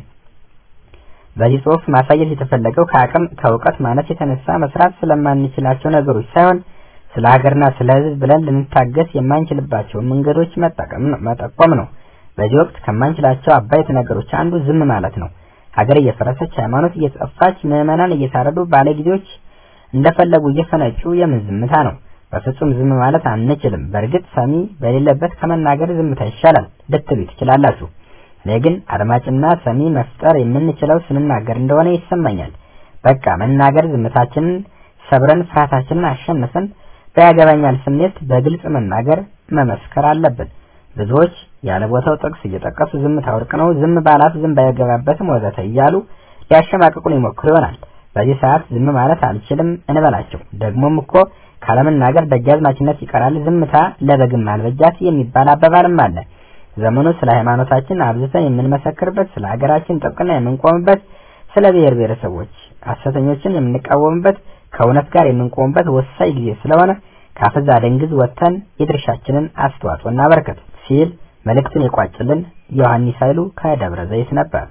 በዚህ ጽሑፍ ማሳየት የተፈለገው ከአቅም ከእውቀት ማነስ የተነሳ መስራት ስለማንችላቸው ነገሮች ሳይሆን ስለ ሀገርና ስለ ሕዝብ ብለን ልንታገስ የማንችልባቸውን መንገዶች መጠቀም ነው መጠቆም ነው። በዚህ ወቅት ከማንችላቸው አበይት ነገሮች አንዱ ዝም ማለት ነው። ሀገር እየፈረሰች፣ ሃይማኖት እየጠፋች፣ ምዕመናን እየታረዱ፣ ባለጊዜዎች እንደፈለጉ እየፈነጩ የምን ዝምታ ነው? በፍጹም ዝም ማለት አንችልም። በእርግጥ ሰሚ በሌለበት ከመናገር ዝምታ ይሻላል ልትሉ ትችላላችሁ። እኔ ግን አድማጭና ሰሚ መፍጠር የምንችለው ስንናገር እንደሆነ ይሰማኛል። በቃ መናገር፣ ዝምታችንን ሰብረን ፍርሃታችንን አሸንፈን በያገባኛል ስሜት በግልጽ መናገር መመስከር አለብን። ብዙዎች ያለ ቦታው ጥቅስ እየጠቀሱ ዝምታ ወርቅ ነው፣ ዝም ባላት ዝም ባይገባበትም ወዘተ እያሉ ሊያሸማቅቁን ይሞክሩ ይሆናል። በዚህ ሰዓት ዝም ማለት አልችልም እንበላቸው። ደግሞም እኮ ካለመናገር ደጃዝማችነት ይቀራል፣ ዝምታ ለበግም አልበጃት የሚባል አባባልም አለ። ዘመኑ ስለ ሃይማኖታችን አብዝተን የምንመሰክርበት፣ ስለ ሀገራችን ጥብቅና የምንቆምበት፣ ስለ ብሔር ብሔረሰቦች ሐሰተኞችን የምንቃወምበት፣ ከእውነት ጋር የምንቆምበት ወሳኝ ጊዜ ስለሆነ ካፈዛ ደንግዝ ወጥተን የድርሻችንን አስተዋጽኦ እናበርከት ሲል መልእክቱን የቋጭልን ዮሐንስ ኃይሉ ከደብረ ዘይት ነበር።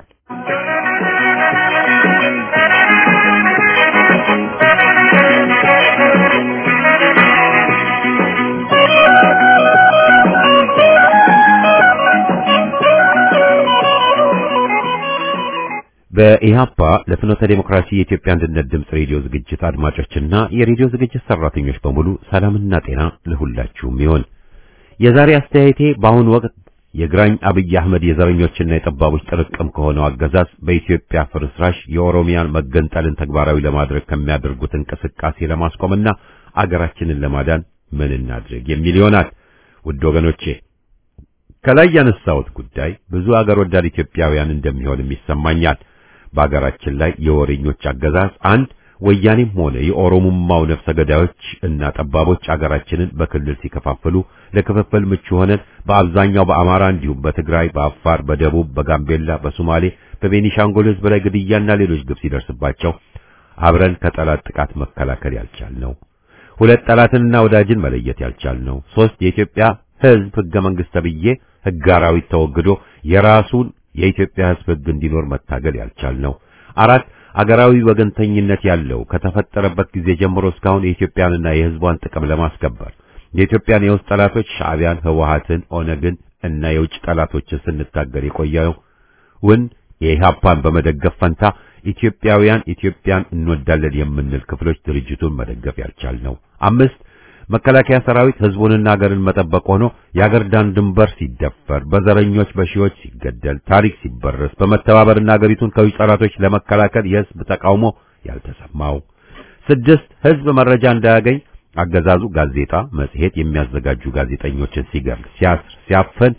በኢህአፓ ለፍኖተ ዴሞክራሲ የኢትዮጵያ አንድነት ድምፅ ሬዲዮ ዝግጅት አድማጮችና የሬዲዮ ዝግጅት ሰራተኞች በሙሉ ሰላምና ጤና ለሁላችሁም ይሆን። የዛሬ አስተያየቴ በአሁኑ ወቅት የግራኝ አብይ አህመድ የዘረኞችና የጠባቦች ጥርቅም ከሆነው አገዛዝ በኢትዮጵያ ፍርስራሽ የኦሮሚያን መገንጠልን ተግባራዊ ለማድረግ ከሚያደርጉት እንቅስቃሴ ለማስቆምና አገራችንን ለማዳን ምን እናድርግ የሚል ይሆናል። ውድ ወገኖቼ ከላይ ያነሳሁት ጉዳይ ብዙ አገር ወዳድ ኢትዮጵያውያን እንደሚሆንም ይሰማኛል። በአገራችን ላይ የወሬኞች አገዛዝ አንድ ወያኔም ሆነ የኦሮሞማው ነፍሰ ገዳዮች እና ጠባቦች አገራችንን በክልል ሲከፋፍሉ ለክፍፍል ምቹ ሆነን በአብዛኛው በአማራ እንዲሁም በትግራይ፣ በአፋር፣ በደቡብ፣ በጋምቤላ፣ በሶማሌ፣ በቤኒሻንጉል ህዝብ ላይ ግድያና ሌሎች ግፍ ሲደርስባቸው አብረን ከጠላት ጥቃት መከላከል ያልቻልነው፣ ሁለት ጠላትንና ወዳጅን መለየት ያልቻልነው፣ ሶስት የኢትዮጵያ ህዝብ ህገ መንግስት ተብዬ ህገ አራዊት ተወግዶ የራሱን የኢትዮጵያ ህዝብ ህግ እንዲኖር መታገል ያልቻልነው፣ አራት አገራዊ ወገንተኝነት ያለው ከተፈጠረበት ጊዜ ጀምሮ እስካሁን የኢትዮጵያንና የህዝቧን ጥቅም ለማስከበር የኢትዮጵያን የውስጥ ጠላቶች ሻዕቢያን፣ ህወሓትን፣ ኦነግን እና የውጭ ጠላቶችን ስንታገል የቆየው ውን የኢህአፓን በመደገፍ ፈንታ ኢትዮጵያውያን ኢትዮጵያን እንወዳለን የምንል ክፍሎች ድርጅቱን መደገፍ ያልቻልነው። አምስት መከላከያ ሰራዊት ህዝቡንና ሀገርን መጠበቅ ሆኖ የሀገር ዳር ድንበር ሲደፈር፣ በዘረኞች በሺዎች ሲገደል፣ ታሪክ ሲበረስ በመተባበርና ሀገሪቱን ከውጭ ጠላቶች ለመከላከል የህዝብ ተቃውሞ ያልተሰማው። ስድስት ህዝብ መረጃ እንዳያገኝ አገዛዙ ጋዜጣ፣ መጽሔት የሚያዘጋጁ ጋዜጠኞችን ሲገርል፣ ሲያስር፣ ሲያፈን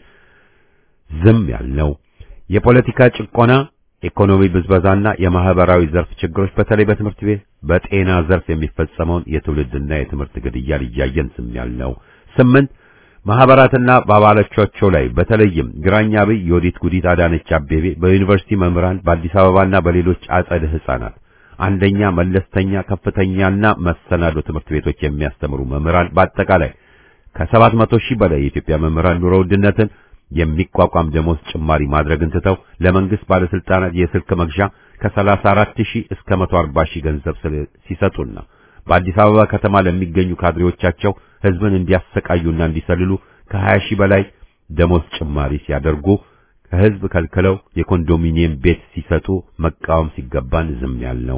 ዝም ያልነው። የፖለቲካ ጭቆና ኢኮኖሚ ብዝበዛና የማህበራዊ ዘርፍ ችግሮች በተለይ በትምህርት ቤት በጤና ዘርፍ የሚፈጸመውን የትውልድና የትምህርት ግድያን እያየን ዝም ያልነው። ስምንት ማህበራትና በአባሎቻቸው ላይ በተለይም ግራኝ አብይ፣ የወዲት ጉዲት፣ አዳነች አቤቤ በዩኒቨርሲቲ መምህራን በአዲስ አበባና በሌሎች አጸደ ህፃናት አንደኛ፣ መለስተኛ፣ ከፍተኛና መሰናዶ ትምህርት ቤቶች የሚያስተምሩ መምህራን በአጠቃላይ ከሰባት መቶ ሺህ በላይ የኢትዮጵያ መምህራን ኑሮ ውድነትን የሚቋቋም ደሞዝ ጭማሪ ማድረግን ትተው ለመንግስት ባለስልጣናት የስልክ መግዣ ከ34 ሺህ እስከ 140 ሺህ ገንዘብ ሲሰጡና በአዲስ አበባ ከተማ ለሚገኙ ካድሬዎቻቸው ህዝብን እንዲያሰቃዩና እንዲሰልሉ ከ20 ሺህ በላይ ደሞዝ ጭማሪ ሲያደርጉ ከህዝብ ከልክለው የኮንዶሚኒየም ቤት ሲሰጡ መቃወም ሲገባን ዝም ያልነው።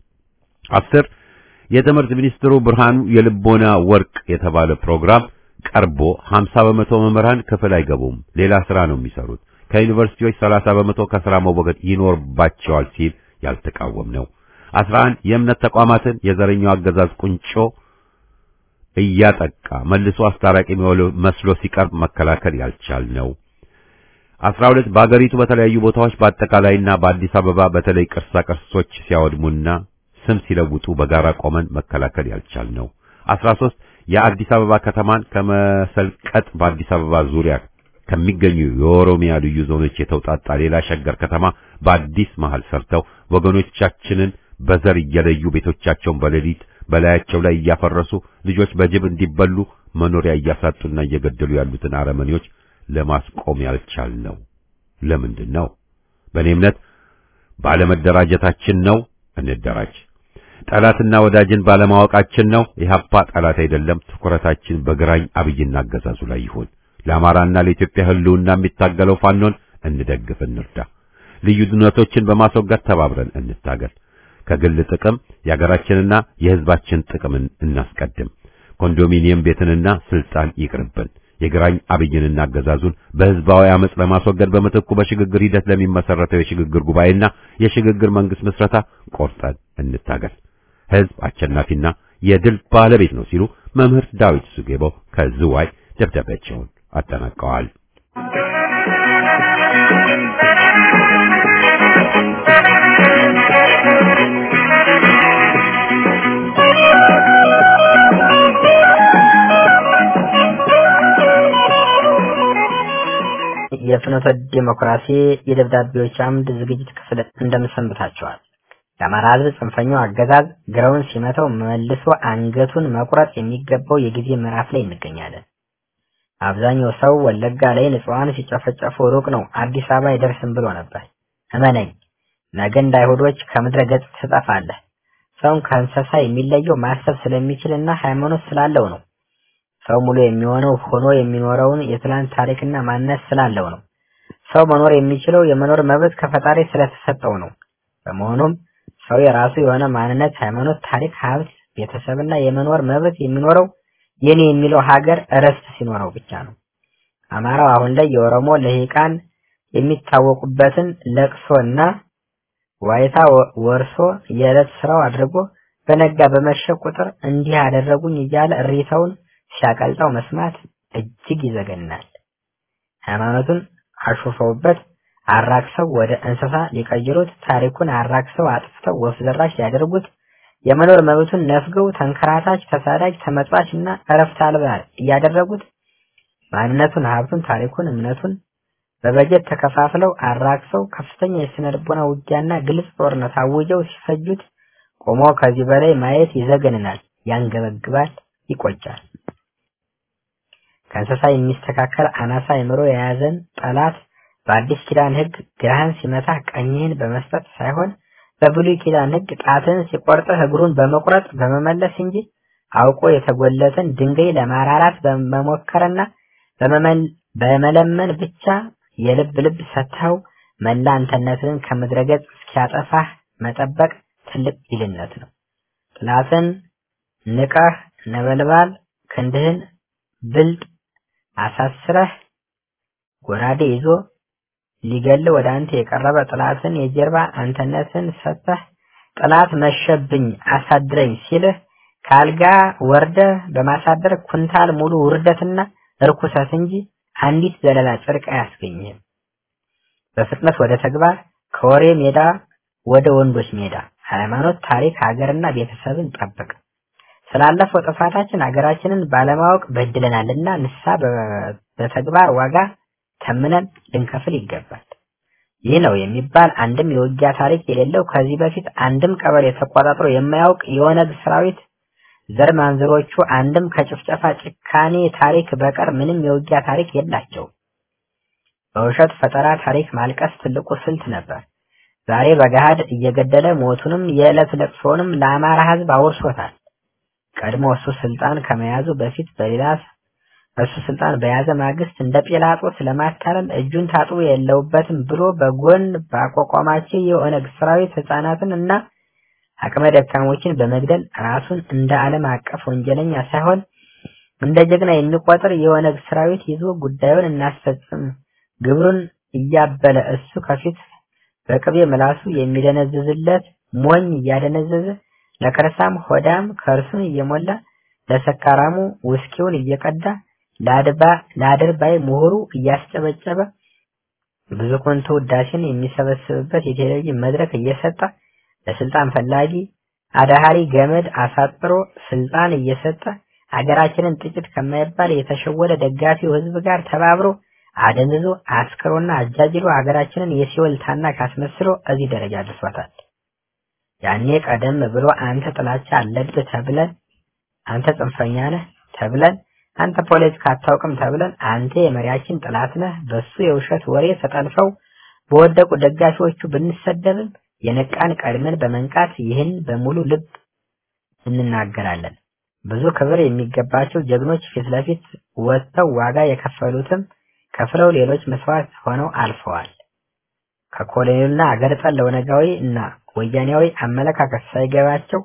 አስር የትምህርት ሚኒስትሩ ብርሃኑ የልቦና ወርቅ የተባለ ፕሮግራም ቀርቦ 50 በመቶ መምህራን ክፍል አይገቡም፣ ሌላ ስራ ነው የሚሰሩት፣ ከዩኒቨርሲቲዎች 30 በመቶ ከስራ መወገድ ይኖርባቸዋል ሲል ያልተቃወም ነው። 11 የእምነት ተቋማትን የዘረኛው አገዛዝ ቁንጮ እያጠቃ መልሶ አስታራቂ መስሎ ሲቀርብ መከላከል ያልቻል ነው። 12 በአገሪቱ በተለያዩ ቦታዎች በአጠቃላይና በአዲስ አበባ በተለይ ቅርሳ ቅርሶች ሲያወድሙና ስም ሲለውጡ በጋራ ቆመን መከላከል ያልቻል ነው። 13 የአዲስ አበባ ከተማን ከመሰልቀጥ በአዲስ አበባ ዙሪያ ከሚገኙ የኦሮሚያ ልዩ ዞኖች የተውጣጣ ሌላ ሸገር ከተማ በአዲስ መሃል ሰርተው ወገኖቻችንን በዘር እየለዩ ቤቶቻቸውን በሌሊት በላያቸው ላይ እያፈረሱ ልጆች በጅብ እንዲበሉ መኖሪያ እያሳጡና እየገደሉ ያሉትን አረመኔዎች ለማስቆም ያልቻል ነው። ለምንድን ነው? በእኔ እምነት ባለመደራጀታችን ነው። እንደራጅ። ጠላትና ወዳጅን ባለማወቃችን ነው። ኢህአፓ ጠላት አይደለም። ትኩረታችን በግራኝ አብይና አገዛዙ ላይ ይሁን። ለአማራና ለኢትዮጵያ ሕልውና የሚታገለው ፋኖን እንደግፍ፣ እንርዳ። ልዩነቶችን በማስወገድ ተባብረን እንታገል። ከግል ጥቅም የሀገራችንና የሕዝባችን ጥቅምን እናስቀድም። ኮንዶሚኒየም ቤትንና ስልጣን ይቅርብን። የግራኝ አብይንና አገዛዙን በህዝባዊ አመጽ ለማስወገድ በምትኩ በሽግግር ሂደት ለሚመሰረተው የሽግግር ጉባኤና የሽግግር መንግስት ምስረታ ቆርጠን እንታገል። ህዝብ አሸናፊና የድል ባለቤት ነው ሲሉ መምህር ዳዊት ሱጌቦ ከዝዋይ ደብዳቤያቸውን አጠናቀዋል።
የፍኖተ ዲሞክራሲ የደብዳቤዎች አምድ ዝግጅት ክፍል እንደምሰንብታቸዋል። የአማራ ህዝብ ጽንፈኛው አገዛዝ ግራውን ሲመታው መልሶ አንገቱን መቁረጥ የሚገባው የጊዜ ምዕራፍ ላይ እንገኛለን። አብዛኛው ሰው ወለጋ ላይ ንጹሐን ሲጨፈጨፉ ሩቅ ነው አዲስ አበባ አይደርስም ብሎ ነበር። እመነኝ፣ ነገ እንደ አይሁዶች ከምድረ ገጽ ትጠፋለህ። ሰውን ከእንስሳ የሚለየው ማሰብ ስለሚችልና ሃይማኖት ስላለው ነው። ሰው ሙሉ የሚሆነው ሆኖ የሚኖረውን የትላንት ታሪክና ማንነት ስላለው ነው። ሰው መኖር የሚችለው የመኖር መብት ከፈጣሪ ስለተሰጠው ነው። በመሆኑም ሰው የራሱ የሆነ ማንነት፣ ሃይማኖት፣ ታሪክ፣ ሀብት፣ ቤተሰብና የመኖር መብት የሚኖረው የኔ የሚለው ሀገር እረፍት ሲኖረው ብቻ ነው። አማራው አሁን ላይ የኦሮሞ ልሂቃን የሚታወቁበትን ለቅሶና ዋይታ ወርሶ የዕለት ስራው አድርጎ በነጋ በመሸ ቁጥር እንዲህ ያደረጉኝ እያለ እሪታውን ሲያቀልጠው መስማት እጅግ ይዘገናል። ሃይማኖቱን አሹፈውበት አራክሰው ወደ እንስሳ ሊቀይሩት፣ ታሪኩን አራክሰው አጥፍተው ወፍ ዘራሽ ሊያደርጉት፣ የመኖር መብቱን ነፍገው ተንከራታች፣ ተሳዳጅ፣ ተመጽዋች እና እረፍት አልባ እያደረጉት ማንነቱን፣ ሀብቱን፣ ታሪኩን፣ እምነቱን በበጀት ተከፋፍለው አራክሰው ከፍተኛ የስነ ልቦና ውጊያና ግልጽ ጦርነት አውጀው ሲፈጁት ቆሞ ከዚህ በላይ ማየት ይዘገንናል፣ ያንገበግባል፣ ይቆጫል። ከእንስሳ የሚስተካከል አናሳ አእምሮ የያዘን ጠላት በአዲስ ኪዳን ሕግ ግራህን ሲመታ ቀኝህን በመስጠት ሳይሆን በብሉይ ኪዳን ሕግ ጣትን ሲቆርጥህ እግሩን በመቁረጥ በመመለስ እንጂ አውቆ የተጎለትን ድንጋይ ለማራራት በመሞከርና በመለመን ብቻ የልብ ልብ ሰጥተው መላ አንተነትን ከምድረገጽ እስኪያጠፋህ መጠበቅ ትልቅ ጅልነት ነው። ጥላትን ንቀህ ነበልባል ክንድህን ብልጥ አሳስረህ ጎራዴ ይዞ ሊገል ወደ አንተ የቀረበ ጥላትን የጀርባ አንተነትን ሰጥተህ ጥላት መሸብኝ አሳድረኝ ሲልህ ከአልጋ ወርደህ በማሳደር ኩንታል ሙሉ ውርደትና እርኩሰት እንጂ አንዲት ዘለላ ጽድቅ አያስገኝህም። በፍጥነት ወደ ተግባር ከወሬ ሜዳ ወደ ወንዶች ሜዳ ሃይማኖት፣ ታሪክ፣ ሀገርና ቤተሰብን ጠብቅ። ስላለፈው ጥፋታችን ሀገራችንን ባለማወቅ በድለናልና ንስሐ በተግባር ዋጋ ተምነን ልንከፍል ይገባል። ይህ ነው የሚባል አንድም የውጊያ ታሪክ የሌለው ከዚህ በፊት አንድም ቀበሌ ተቆጣጥሮ የማያውቅ የኦነግ ሰራዊት ዘር ማንዝሮቹ አንድም ከጭፍጨፋ ጭካኔ ታሪክ በቀር ምንም የውጊያ ታሪክ የላቸውም። በውሸት ፈጠራ ታሪክ ማልቀስ ትልቁ ስልት ነበር። ዛሬ በገሃድ እየገደለ ሞቱንም የዕለት ለቅሶንም ለአማራ ሕዝብ አውርሶታል። ቀድሞ እሱ ስልጣን ከመያዙ በፊት በሌላ እሱ ስልጣን በያዘ ማግስት እንደ ጲላጦስ ለማታለል እጁን ታጥቦ የለውበትም ብሎ በጎን ባቋቋማቸው የኦነግ ሰራዊት ህፃናትን እና አቅመ ደካሞችን በመግደል ራሱን እንደ ዓለም አቀፍ ወንጀለኛ ሳይሆን እንደ ጀግና የሚቆጥር የኦነግ ሰራዊት ይዞ ጉዳዩን እናስፈጽም ግብሩን እያበለ እሱ ከፊት በቅቤ ምላሱ የሚደነዝዝለት ሞኝ እያደነዘዘ ለከርሳም ሆዳም ከርሱን እየሞላ ለሰካራሙ ውስኪውን እየቀዳ ለአድባ ለአድርባይ ምሁሩ እያስጨበጨበ ብዙ ኮንቶ ውዳሴን የሚሰበስብበት የቴሌቪዥን መድረክ እየሰጠ ለስልጣን ፈላጊ አዳሃሪ ገመድ አሳጥሮ ስልጣን እየሰጠ ሀገራችንን ጥቂት ከማይባል የተሸወደ ደጋፊው ህዝብ ጋር ተባብሮ አደንዝዞ አስክሮና አጃጅሎ ሀገራችንን የሲኦል ታናሽ አስመስሎ እዚህ ደረጃ አድርሷታል። ያኔ ቀደም ብሎ አንተ ጥላቻ አለብህ ተብለን፣ አንተ ጽንፈኛ ነህ ተብለን፣ አንተ ፖለቲካ አታውቅም ተብለን፣ አንተ የመሪያችን ጥላት ነህ በሱ የውሸት ወሬ ተጠልፈው በወደቁ ደጋፊዎቹ ብንሰደብም የነቃን ቀድመን በመንቃት ይህን በሙሉ ልብ እንናገራለን። ብዙ ክብር የሚገባቸው ጀግኖች ፊት ለፊት ወጥተው ዋጋ የከፈሉትም ከፍለው ሌሎች መስዋዕት ሆነው አልፈዋል። ከኮሎኔሉና አገር ጠል ኦነጋዊ እና ወያኔያዊ አመለካከት ሳይገባቸው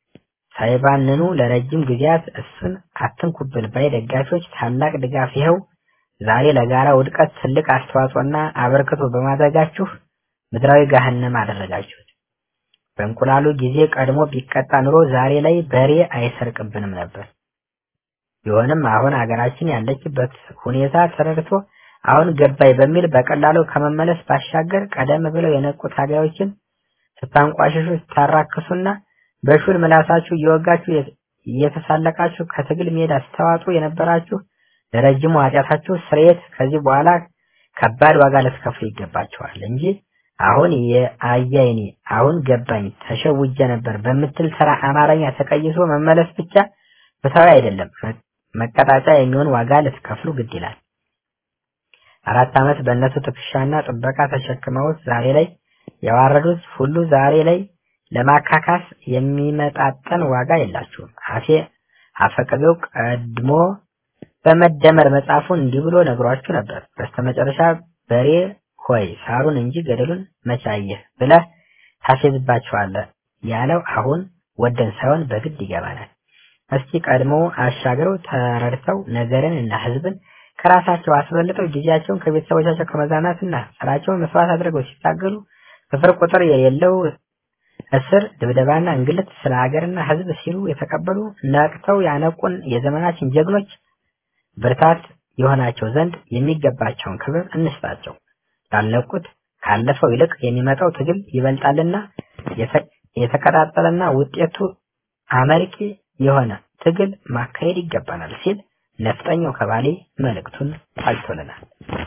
ሳይባንኑ ለረጅም ጊዜያት እሱን አትንኩብል ባይ ደጋፊዎች ታላቅ ድጋፍ ይኸው ዛሬ ለጋራ ውድቀት ትልቅ አስተዋጽኦና አበርክቶ በማድረጋችሁ ምድራዊ ገሃነም አደረጋችሁት። በእንቁላሉ ጊዜ ቀድሞ ቢቀጣ ኑሮ ዛሬ ላይ በሬ አይሰርቅብንም ነበር። ቢሆንም አሁን አገራችን ያለችበት ሁኔታ ተረድቶ አሁን ገባይ በሚል በቀላሉ ከመመለስ ባሻገር ቀደም ብለው የነቁ ታጋዮችን ስታንቋሽሹ፣ ስታራክሱና በሹል ምላሳችሁ እየወጋችሁ እየተሳለቃችሁ ከትግል ሜዳ ስተዋጡ የነበራችሁ ለረጅሙ ኃጢአታችሁ ስርየት ከዚህ በኋላ ከባድ ዋጋ ልትከፍሉ ይገባችኋል እንጂ አሁን የአያይኔ አሁን ገባኝ ተሸውጀ ነበር በምትል ተራ አማርኛ ተቀይሶ መመለስ ብቻ ፍትሃዊ አይደለም። መቀጣጫ የሚሆን ዋጋ ልትከፍሉ ግድ ይላል። አራት ዓመት በእነሱ ትከሻና ጥበቃ ተሸክመውት ዛሬ ላይ የዋረዱት ሁሉ ዛሬ ላይ ለማካካስ የሚመጣጠን ዋጋ የላችሁም። አፌ አፈቅቤው ቀድሞ በመደመር መጽሐፉን እንዲህ ብሎ ነግሯችሁ ነበር። በስተመጨረሻ በሬ ሆይ ሳሩን እንጂ ገደሉን መቻየህ ብለህ ታፌዝባችኋለህ ያለው አሁን ወደን ሳይሆን በግድ ይገባናል። እስቲ ቀድሞ አሻግረው ተረድተው ነገርን እና ሕዝብን ከራሳቸው አስበልጠው ጊዜያቸውን ከቤተሰቦቻቸው ከመዝናናትና ስራቸውን መስዋዕት አድርገው ሲታገሉ ስፍር ቁጥር የሌለው እስር፣ ድብደባና እንግልት ስለ ሀገርና ሕዝብ ሲሉ የተቀበሉ ነቅተው ያነቁን የዘመናችን ጀግኖች ብርታት የሆናቸው ዘንድ የሚገባቸውን ክብር እንስጣቸው። ላልነቁት ካለፈው ይልቅ የሚመጣው ትግል ይበልጣልና የተቀጣጠለና ውጤቱ አመርቂ የሆነ ትግል ማካሄድ ይገባናል ሲል ነፍጠኛው ከባሌ መልእክቱን አልቶልናል።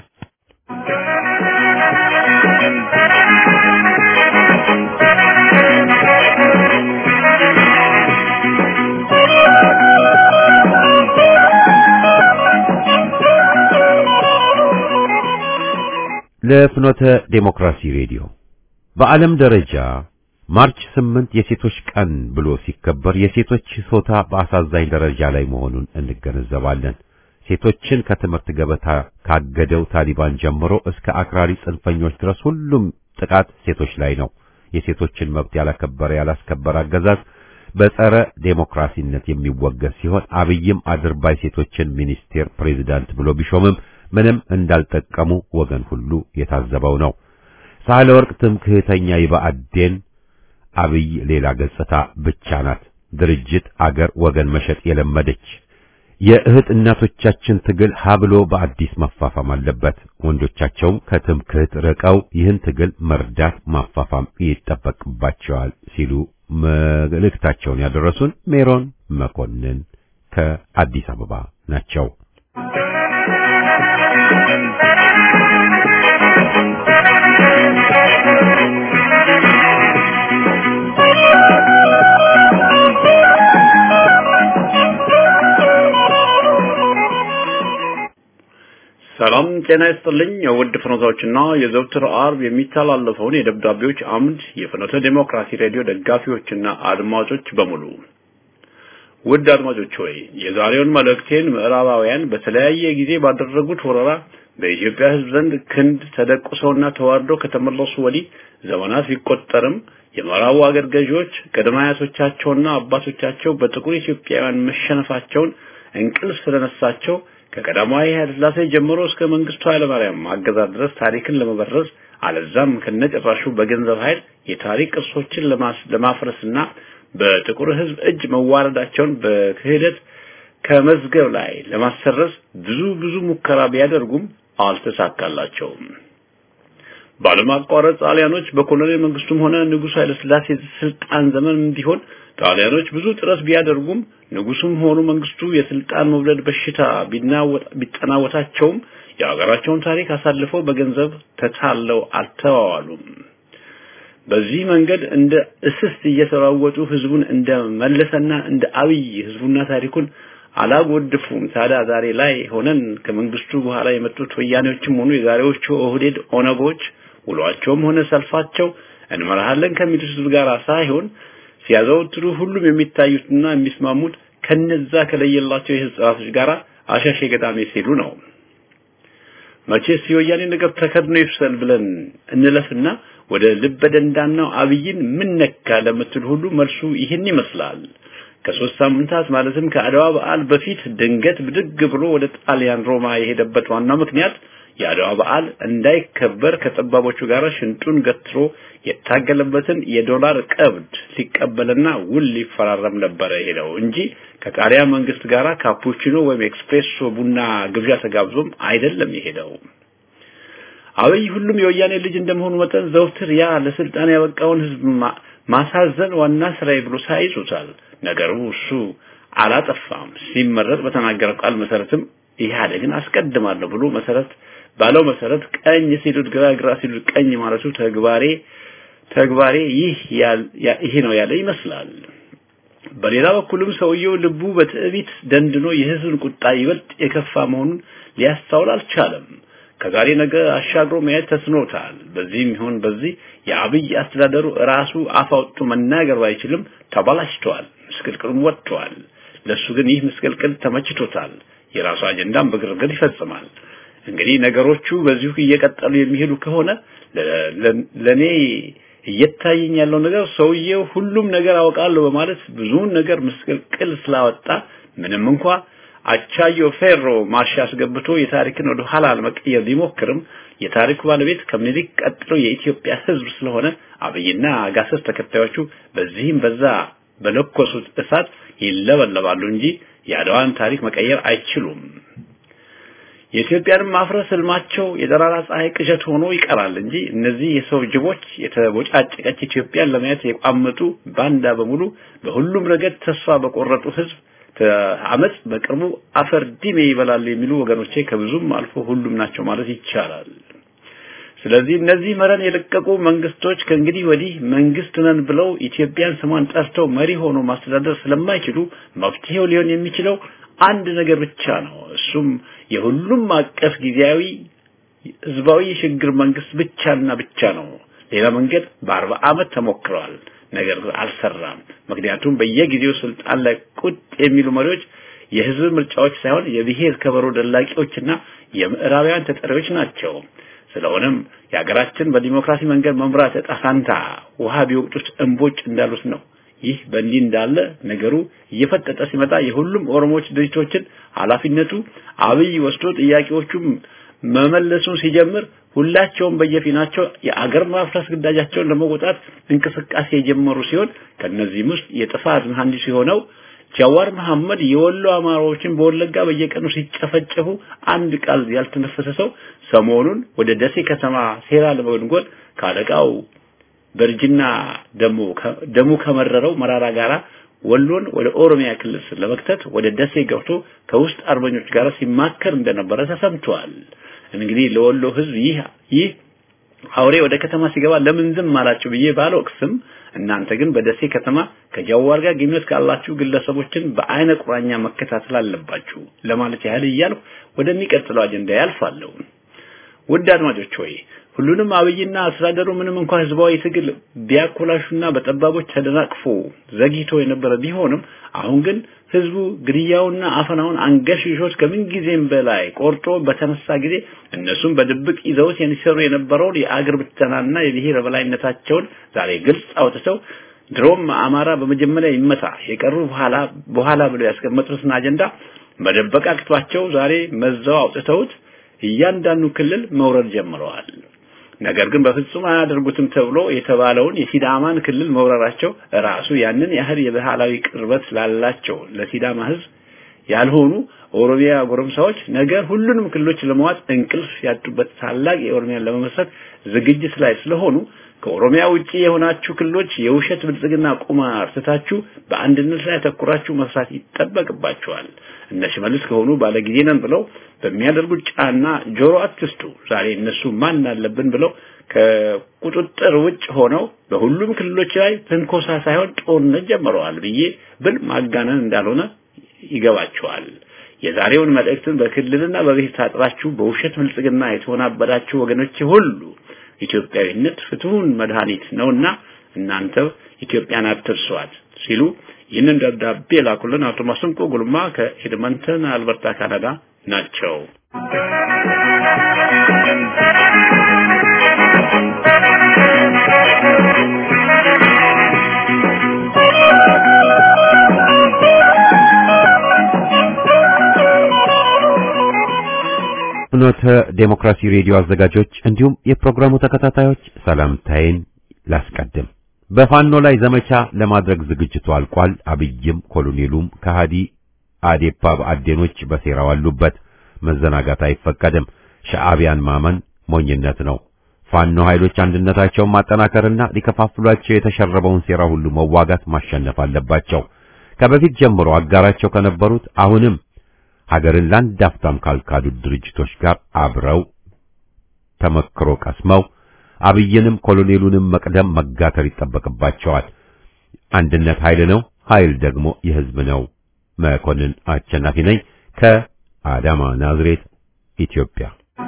ለፍኖተ ዴሞክራሲ ሬዲዮ በዓለም ደረጃ ማርች ስምንት የሴቶች ቀን ብሎ ሲከበር የሴቶች ጾታ በአሳዛኝ ደረጃ ላይ መሆኑን እንገነዘባለን። ሴቶችን ከትምህርት ገበታ ካገደው ታሊባን ጀምሮ እስከ አክራሪ ጽንፈኞች ድረስ ሁሉም ጥቃት ሴቶች ላይ ነው። የሴቶችን መብት ያላከበረ ያላስከበረ አገዛዝ በጸረ ዴሞክራሲነት የሚወገዝ ሲሆን አብይም አድርባይ ሴቶችን ሚኒስቴር ፕሬዝዳንት ብሎ ቢሾምም ምንም እንዳልጠቀሙ ወገን ሁሉ የታዘበው ነው። ሳህለ ወርቅ ትምክህተኛ ይብአዴን አብይ ሌላ ገጽታ ብቻ ናት። ድርጅት አገር ወገን መሸጥ የለመደች የእህት እናቶቻችን ትግል ሀብሎ በአዲስ መፋፋም አለበት። ወንዶቻቸውም ከትምክህት ርቀው ይህን ትግል መርዳት ማፋፋም ይጠበቅባቸዋል ሲሉ መልእክታቸውን ያደረሱን ሜሮን መኮንን ከአዲስ አበባ ናቸው።
ሰላም ጤና ይስጥልኝ። የውድ ፍኖታዎችና የዘውትር አርብ የሚተላለፈውን የደብዳቤዎች አምድ የፍኖተ ዴሞክራሲ ሬዲዮ ደጋፊዎችና አድማጮች በሙሉ ውድ አድማጮች ሆይ የዛሬውን መልእክቴን ምዕራባውያን በተለያየ ጊዜ ባደረጉት ወረራ በኢትዮጵያ ሕዝብ ዘንድ ክንድ ተደቁሰውና ተዋርደው ከተመለሱ ወዲህ ዘመናት ቢቆጠርም የምዕራቡ አገር ገዢዎች ቅድመ አያቶቻቸውና አባቶቻቸው በጥቁር ኢትዮጵያውያን መሸነፋቸውን እንቅልፍ ስለነሳቸው ከቀዳማዊ ኃይለ ሥላሴ ጀምሮ እስከ መንግስቱ ኃይለማርያም አገዛዝ ድረስ ታሪክን ለመበረዝ አለዛም ከነጭራሹ በገንዘብ ኃይል የታሪክ ቅርሶችን ለማፍረስና በጥቁር ህዝብ እጅ መዋረዳቸውን በክህደት ከመዝገብ ላይ ለማሰረዝ ብዙ ብዙ ሙከራ ቢያደርጉም አልተሳካላቸውም። ባለማቋረጥ ጣሊያኖች በኮሎኔል መንግስቱም ሆነ ንጉሥ ኃይለ ሥላሴ ስልጣን ዘመን ቢሆን ጣሊያኖች ብዙ ጥረት ቢያደርጉም ንጉሱም ሆኑ መንግስቱ የስልጣን መውለድ በሽታ ቢጠናወታቸውም የሀገራቸውን ታሪክ አሳልፈው በገንዘብ ተታለው አልተዋዋሉም። በዚህ መንገድ እንደ እስስት እየተራወጡ ህዝቡን እንደ መለሰና እንደ አብይ ህዝቡና ታሪኩን አላጎድፉም። ታዲያ ዛሬ ላይ ሆነን ከመንግስቱ በኋላ የመጡት ወያኔዎችም ሆኑ የዛሬዎቹ ኦህዴድ ኦነጎች ውሏቸውም ሆነ ሰልፋቸው እንመራሃለን ከሚሉት ህዝብ ጋር ሳይሆን ሲያዘወትሩ ሁሉም የሚታዩትና የሚስማሙት ከነዛ ከለየላቸው የህዝብ ጥራቶች ጋር አሻሼ ገዳሜ ሲሉ ነው። መቼስ የወያኔ ነገር ተከድኖ ይፍሰል ብለን እንለፍና ወደ ልበ ደንዳናው አብይን ምን ነካ ለምትል ሁሉ መልሱ ይህን ይመስላል። ከሶስት ሳምንታት ማለትም ከአድዋ በዓል በፊት ድንገት ብድግ ብሎ ወደ ጣሊያን ሮማ የሄደበት ዋናው ምክንያት የአድዋ በዓል እንዳይከበር ከጠባቦቹ ጋር ሽንጡን ገትሮ የታገለበትን የዶላር ቀብድ ሊቀበልና ውል ሊፈራረም ነበረ ሄደው እንጂ ከጣሊያን መንግስት ጋር ካፑቺኖ ወይም ኤክስፕሬሶ ቡና ግብዣ ተጋብዞም አይደለም የሄደው። አብይ ሁሉም የወያኔ ልጅ እንደመሆኑ መጠን ዘውትር ያ ለስልጣን ያበቃውን ህዝብ ማሳዘን ዋና ስራዬ ብሎ ሳይዙታል። ነገሩ እሱ አላጠፋም። ሲመረጥ በተናገረው ቃል መሰረትም ኢህአዴግን አስቀድማለሁ ብሎ መሰረት ባለው መሰረት ቀኝ ሲሉት ግራ ግራ ሲሉት ቀኝ ማለቱ ተግባሬ ተግባሬ ይህ ይሄ ነው ያለ ይመስላል። በሌላ በኩልም ሰውየው ልቡ በትዕቢት ደንድኖ የህዝብን ቁጣ ይበልጥ የከፋ መሆኑን ሊያስተውል አልቻለም። ከዛሬ ነገ አሻግሮ ማየት ተስኖታል። በዚህም ይሁን በዚህ የአብይ አስተዳደሩ ራሱ አፍ አውጥቶ መናገር ባይችልም ተበላሽቷል፣ ምስቅልቅሉም ወጥቷል። ለሱ ግን ይህ ምስቅልቅል ተመችቶታል። የራሱ አጀንዳም በግርግር ይፈጽማል። እንግዲህ ነገሮቹ በዚሁ እየቀጠሉ የሚሄዱ ከሆነ ለኔ እየታየኝ ያለው ነገር ሰውየው ሁሉም ነገር አውቃለሁ በማለት ብዙውን ነገር ምስቅልቅል ስላወጣ ምንም እንኳ አቻዮ ፌሮ ማርሽ አስገብቶ የታሪክን ወደ ኋላ ለመቀየር ቢሞክርም የታሪኩ ባለቤት ከምኒልክ ቀጥሎ የኢትዮጵያ ሕዝብ ስለሆነ አብይና አጋሰስ ተከታዮቹ በዚህም በዛ በለኮሱት እሳት ይለበለባሉ እንጂ የአድዋን ታሪክ መቀየር አይችሉም። የኢትዮጵያንም ማፍረስ ህልማቸው የጠራራ ፀሐይ ቅዠት ሆኖ ይቀራል እንጂ እነዚህ የሰው ጅቦች የተቦጫጨቀች ኢትዮጵያን ለማየት የቋመጡ ባንዳ በሙሉ በሁሉም ረገድ ተስፋ በቆረጡ ህዝብ አመጽ በቅርቡ አፈር ዲሜ ይበላሉ የሚሉ ወገኖቼ ከብዙም አልፎ ሁሉም ናቸው ማለት ይቻላል። ስለዚህ እነዚህ መረን የለቀቁ መንግስቶች ከእንግዲህ ወዲህ መንግስት ነን ብለው ኢትዮጵያን ስሟን ጠርተው መሪ ሆኖ ማስተዳደር ስለማይችሉ መፍትሄው ሊሆን የሚችለው አንድ ነገር ብቻ ነው። እሱም የሁሉም አቀፍ ጊዜያዊ ህዝባዊ ሽግግር መንግስት ብቻና ብቻ ነው። ሌላ መንገድ በአርባ ዓመት ተሞክረዋል፣ ነገር ግን አልሰራም። ምክንያቱም በየጊዜው ስልጣን ላይ ቁጥ የሚሉ መሪዎች የህዝብ ምርጫዎች ሳይሆን የብሔር ከበሮ ደላቂዎችና የምዕራባውያን ተጠሪዎች ናቸው። ስለሆነም የሀገራችን በዲሞክራሲ መንገድ መምራት ዕጣ ፈንታ ውሃ ቢወቅጡት እንቦጭ እንዳሉት ነው። ይህ በእንዲህ እንዳለ ነገሩ እየፈጠጠ ሲመጣ የሁሉም ኦሮሞዎች ድርጅቶችን ኃላፊነቱ አብይ ወስዶ ጥያቄዎቹም መመለሱን ሲጀምር ሁላቸውም በየፊናቸው የአገር ማፍረስ ግዳጃቸውን ለመወጣት እንቅስቃሴ የጀመሩ ሲሆን ከነዚህም ውስጥ የጥፋት መሐንዲስ የሆነው ጃዋር መሐመድ የወሎ አማራዎችን በወለጋ በየቀኑ ሲጨፈጨፉ አንድ ቃል ያልተነፈሰ ሰው ሰሞኑን ወደ ደሴ ከተማ ሴራ ለመጎንጎን ካለቃው በርጅና ደሙ ደሙ ከመረረው መራራ ጋራ ወሎን ወደ ኦሮሚያ ክልል ለመክተት ወደ ደሴ ገብቶ ከውስጥ አርበኞች ጋር ሲማከር እንደነበረ ተሰምቷል። እንግዲህ ለወሎ ህዝብ ይህ ይህ አውሬ ወደ ከተማ ሲገባ ለምን ዝም አላችሁ ብዬ ባልወቅስም እናንተ ግን በደሴ ከተማ ከጃዋር ጋር ግንኙነት ካላችሁ ግለሰቦችን በአይነ ቁራኛ መከታተል አለባችሁ ለማለት ያህል እያልኩ ወደሚቀጥለው አጀንዳ ያልፋለሁ። ውድ አድማጮች ሆይ ሁሉንም አብይና አስተዳደሩ ምንም እንኳን ህዝባዊ ትግል ቢያኮላሹና በጠባቦች ተደናቅፎ ዘግይቶ የነበረ ቢሆንም አሁን ግን ህዝቡ ግድያውና አፈናውን አንገሽሾት ከምን ጊዜም በላይ ቆርጦ በተነሳ ጊዜ እነሱም በድብቅ ይዘውት የሚሰሩ የነበረውን የአገር ብተናና የብሔር በላይነታቸውን ዛሬ ግልጽ አውጥተው ድሮም አማራ በመጀመሪያ ይመታ የቀሩ በኋላ በኋላ ብለው ያስቀመጡትን አጀንዳ መደበቅ አቅቷቸው ዛሬ መዛው አውጥተውት እያንዳንዱ ክልል መውረድ ጀምረዋል። ነገር ግን በፍጹም አያደርጉትም ተብሎ የተባለውን የሲዳማን ክልል መውረራቸው ራሱ ያንን ያህል የባህላዊ ቅርበት ላላቸው ለሲዳማ ህዝብ ያልሆኑ ኦሮሚያ ጎረምሳዎች ነገ ሁሉንም ክልሎች ለመዋጥ እንቅልፍ ያጡበት ታላቅ የኦሮሚያን ለመመስረት ዝግጅት ላይ ስለሆኑ ከኦሮሚያ ውጪ የሆናችሁ ክልሎች የውሸት ብልጽግና ቁማር ትታችሁ በአንድነት ላይ ተኩራችሁ መስራት ይጠበቅባችኋል። እነ ሽመልስ ከሆኑ ባለጊዜ ነን ብለው በሚያደርጉት ጫና ጆሮ አትስጡ። ዛሬ እነሱ ማን አለብን ብለው ከቁጥጥር ውጭ ሆነው በሁሉም ክልሎች ላይ ትንኮሳ ሳይሆን ጦርነት ጀምረዋል ብዬ ብል ማጋነን እንዳልሆነ ይገባቸዋል። የዛሬውን መልእክትን በክልልና በብሔር ታጥራችሁ በውሸት ብልጽግና የተወናበዳችሁ ወገኖች ሁሉ ኢትዮጵያዊነት ፍትሁን መድኃኒት ነውና እናንተ ኢትዮጵያን አትርሷት ሲሉ ይህንን ደብዳቤ ላኩልን አቶ ማስንቆ ጉልማ ከኤድመንተን አልበርታ ካናዳ ናቸው።
ፍኖተ ዴሞክራሲ ሬዲዮ አዘጋጆች እንዲሁም የፕሮግራሙ ተከታታዮች ሰላምታዬን ላስቀድም። በፋኖ ላይ ዘመቻ ለማድረግ ዝግጅቱ አልቋል። አብይም ኮሎኔሉም ከሃዲ አዴፓ በአዴኖች በሴራው አሉበት። መዘናጋት አይፈቀድም። ሻዕቢያን ማመን ሞኝነት ነው። ፋኖ ኃይሎች አንድነታቸውን ማጠናከርና ሊከፋፍሏቸው የተሸረበውን ሴራ ሁሉ መዋጋት ማሸነፍ አለባቸው። ከበፊት ጀምሮ አጋራቸው ከነበሩት አሁንም ሀገርን ለአንድ አፍታም ካልካዱት ድርጅቶች ጋር አብረው ተመክሮ ቀስመው አብይንም ኮሎኔሉንም መቅደም መጋተር ይጠበቅባቸዋል። አንድነት ኃይል ነው፣ ኃይል ደግሞ የህዝብ ነው። መኮንን አሸናፊ ነኝ ከአዳማ ናዝሬት ኢትዮጵያ።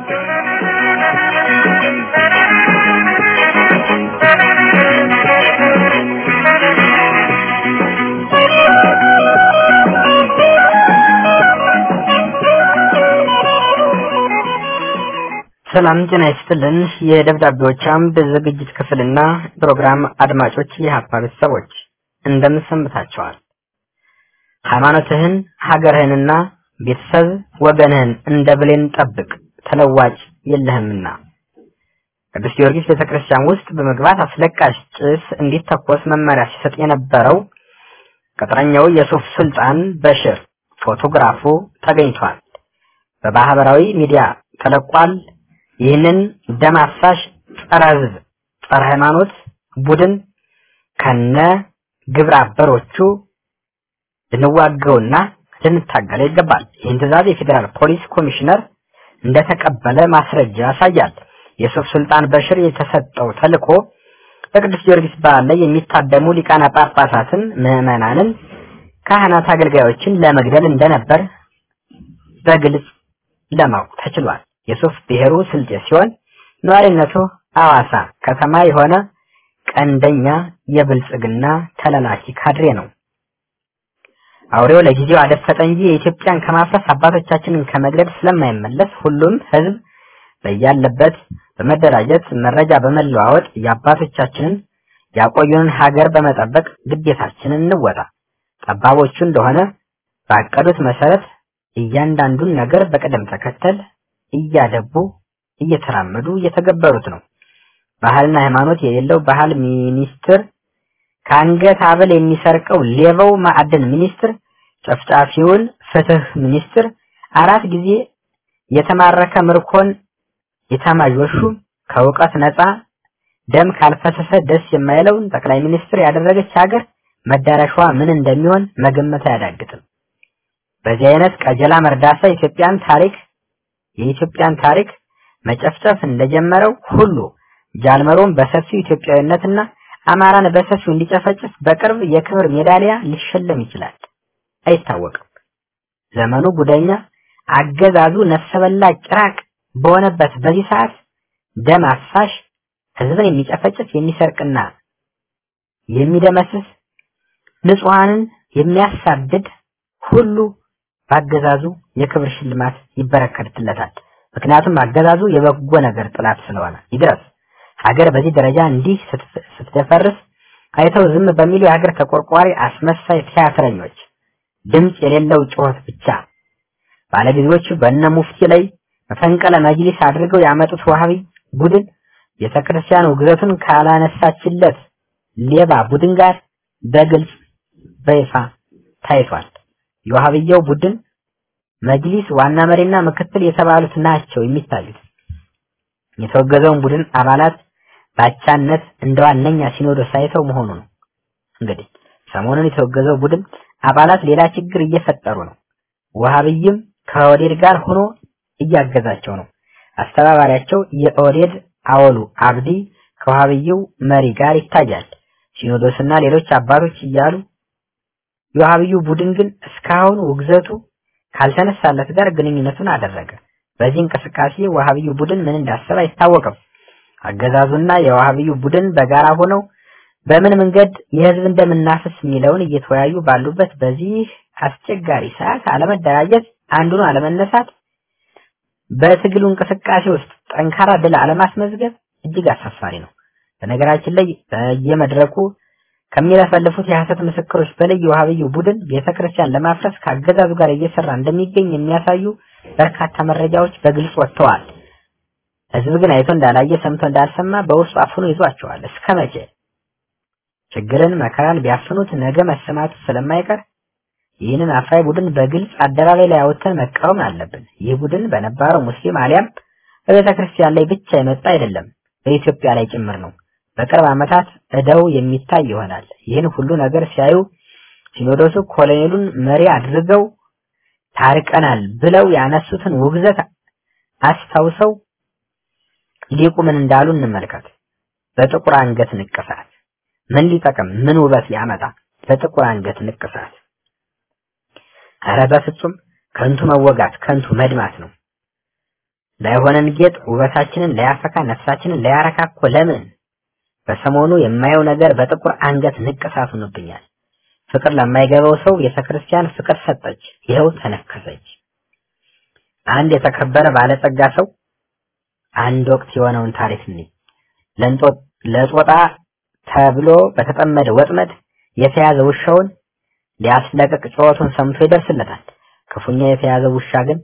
ሰላም ጤና ይስጥልን። የደብዳቤዎች አምድ ዝግጅት ክፍልና ፕሮግራም አድማጮች፣ የሀፓ ቤተሰቦች እንደምን ሰንብታችኋል? ሃይማኖትህን፣ ሀገርህንና ቤተሰብ ወገንህን እንደ ብሌን ጠብቅ፣ ተለዋጭ የለህምና። ቅዱስ ጊዮርጊስ ቤተክርስቲያን ውስጥ በመግባት አስለቃሽ ጭስ እንዲተኮስ መመሪያ ሲሰጥ የነበረው ቅጥረኛው የሱፍ ሱልጣን በሽር ፎቶግራፉ ተገኝቷል። በማህበራዊ ሚዲያ ተለቋል። ይህንን ደም አፍሳሽ ጸረ ህዝብ ጸረ ሃይማኖት ቡድን ከነ ግብረ አበሮቹ ልንዋገውና ልንታገለው ይገባል። ይህን ትዕዛዝ የፌዴራል ፖሊስ ኮሚሽነር እንደተቀበለ ማስረጃ ያሳያል። የሱፍ ሱልጣን በሽር የተሰጠው ተልዕኮ በቅዱስ ጊዮርጊስ በዓል ላይ የሚታደሙ ሊቃነ ጳጳሳትን፣ ምዕመናንን፣ ካህናት፣ አገልጋዮችን ለመግደል እንደነበር በግልጽ ለማወቅ ተችሏል። የሱፍ ብሔሩ ስልጤ ሲሆን ነዋሪነቱ አዋሳ ከተማ የሆነ ቀንደኛ የብልጽግና ተላላኪ ካድሬ ነው። አውሬው ለጊዜው አደፈጠ እንጂ የኢትዮጵያን ከማፍረስ አባቶቻችንን ከመግደል ስለማይመለስ ሁሉም ህዝብ በያለበት በመደራጀት መረጃ በመለዋወጥ የአባቶቻችንን ያቆዩንን ሀገር በመጠበቅ ግዴታችንን እንወጣ። ጠባቦቹ እንደሆነ ባቀዱት መሰረት እያንዳንዱን ነገር በቅደም ተከተል እያደቡ እየተራመዱ እየተገበሩት ነው። ባህልና ሃይማኖት የሌለው ባህል ሚኒስትር ከአንገት ሀብል የሚሰርቀው ሌባው ማዕድን ሚኒስትር ጨፍጫፊውን ፍትህ ሚኒስትር አራት ጊዜ የተማረከ ምርኮን የታማዦሹ ከእውቀት ነፃ ደም ካልፈሰሰ ደስ የማይለውን ጠቅላይ ሚኒስትር ያደረገች ሀገር መዳረሻዋ ምን እንደሚሆን መገመት አያዳግትም። በዚህ አይነት ቀጀላ መርዳሳ ኢትዮጵያን ታሪክ የኢትዮጵያን ታሪክ መጨፍጨፍ እንደጀመረው ሁሉ ጃልመሮን በሰፊው ኢትዮጵያዊነትና አማራን በሰፊው እንዲጨፈጭፍ በቅርብ የክብር ሜዳሊያ ሊሸለም ይችላል። አይታወቅም። ዘመኑ ጉደኛ አገዛዙ ነፍሰ በላ ጭራቅ በሆነበት በዚህ ሰዓት ደም አፋሽ ህዝብን የሚጨፈጭፍ የሚሰርቅና የሚደመስስ ንጹሐንን የሚያሳድድ ሁሉ በአገዛዙ የክብር ሽልማት ይበረከትለታል። ምክንያቱም አገዛዙ የበጎ ነገር ጥላት ስለሆነ ይድረስ። ሀገር በዚህ ደረጃ እንዲህ ስትደፈርስ አይተው ዝም በሚሉ የሀገር ተቆርቋሪ አስመሳይ ቲያትረኞች ድምፅ የሌለው ጩኸት ብቻ ባለጊዜዎቹ በእነ ሙፍቲ ላይ መፈንቅለ መጅሊስ አድርገው ያመጡት ዋሃቢ ቡድን ቤተክርስቲያን ውግዘቱን ካላነሳችለት ሌባ ቡድን ጋር በግልጽ በይፋ ታይቷል። የዋሃብያው ቡድን መጅሊስ ዋና መሪና ምክትል የተባሉት ናቸው የሚታዩት። የተወገዘውን ቡድን አባላት ባቻነት እንደ ዋነኛ ሲኖዶስ ሳይተው መሆኑ ነው። እንግዲህ ሰሞኑን የተወገዘው ቡድን አባላት ሌላ ችግር እየፈጠሩ ነው። ወሃብይም ከኦዴድ ጋር ሆኖ እያገዛቸው ነው። አስተባባሪያቸው የኦዴድ አወሉ አብዲ ከወሃብይው መሪ ጋር ይታያል። ሲኖዶስና ሌሎች አባቶች እያሉ የወሃብዩ ቡድን ግን እስካሁን ውግዘቱ ካልተነሳለት ጋር ግንኙነቱን አደረገ። በዚህ እንቅስቃሴ ወሃብዩ ቡድን ምን እንዳሰበ አይታወቅም። አገዛዙና የወሃብዩ ቡድን በጋራ ሆነው በምን መንገድ የህዝብ እንደምናፍስ የሚለውን እየተወያዩ ባሉበት በዚህ አስቸጋሪ ሰዓት አለመደራጀት፣ አንዱን አለመነሳት፣ በትግሉ እንቅስቃሴ ውስጥ ጠንካራ ድል አለማስመዝገብ እጅግ አሳፋሪ ነው። በነገራችን ላይ በየመድረኩ ከሚለፈልፉት የሐሰት ምስክሮች በላይ የወሃብዩ ቡድን ቤተክርስቲያን ለማፍረስ ከአገዛዙ ጋር እየሰራ እንደሚገኝ የሚያሳዩ በርካታ መረጃዎች በግልጽ ወጥተዋል። ህዝብ ግን አይቶ እንዳላየ ሰምቶ እንዳልሰማ በውስጡ አፍኖ ይዟቸዋል። እስከ መቼ? ችግርን መከራን ቢያፍኑት ነገ መሰማቱ ስለማይቀር ይህንን አፍራይ ቡድን በግልጽ አደባባይ ላይ አውጥተን መቃወም አለብን። ይህ ቡድን በነባረው ሙስሊም አሊያም በቤተ ክርስቲያን ላይ ብቻ የመጣ አይደለም፣ በኢትዮጵያ ላይ ጭምር ነው። በቅርብ ዓመታት እደው የሚታይ ይሆናል። ይህን ሁሉ ነገር ሲያዩ ሲኖዶሱ ኮሎኔሉን መሪ አድርገው ታርቀናል ብለው ያነሱትን ውግዘት አስታውሰው ሊቁ ምን እንዳሉ እንመልከት። በጥቁር አንገት ንቅሳት ምን ሊጠቅም ምን ውበት ሊያመጣ? በጥቁር አንገት ንቅሳት ኧረ በፍጹም ከንቱ መወጋት ከንቱ መድማት ነው። ላይሆነን ጌጥ ውበታችንን ላያፈካ ነፍሳችንን ላያረካ እኮ ለምን በሰሞኑ የማየው ነገር በጥቁር አንገት ንቅሳት ሆኖብኛል። ፍቅር ለማይገባው ሰው ቤተክርስቲያን ፍቅር ሰጠች፣ ይኸው ተነከሰች። አንድ የተከበረ ባለጸጋ ሰው አንድ ወቅት የሆነውን ታሪክ እንይ። ለንጦ- ለጦጣ ተብሎ በተጠመደ ወጥመድ የተያዘ ውሻውን ሊያስለቅቅ ጩኸቱን ሰምቶ ይደርስለታል። ክፉኛ የተያዘ ውሻ ግን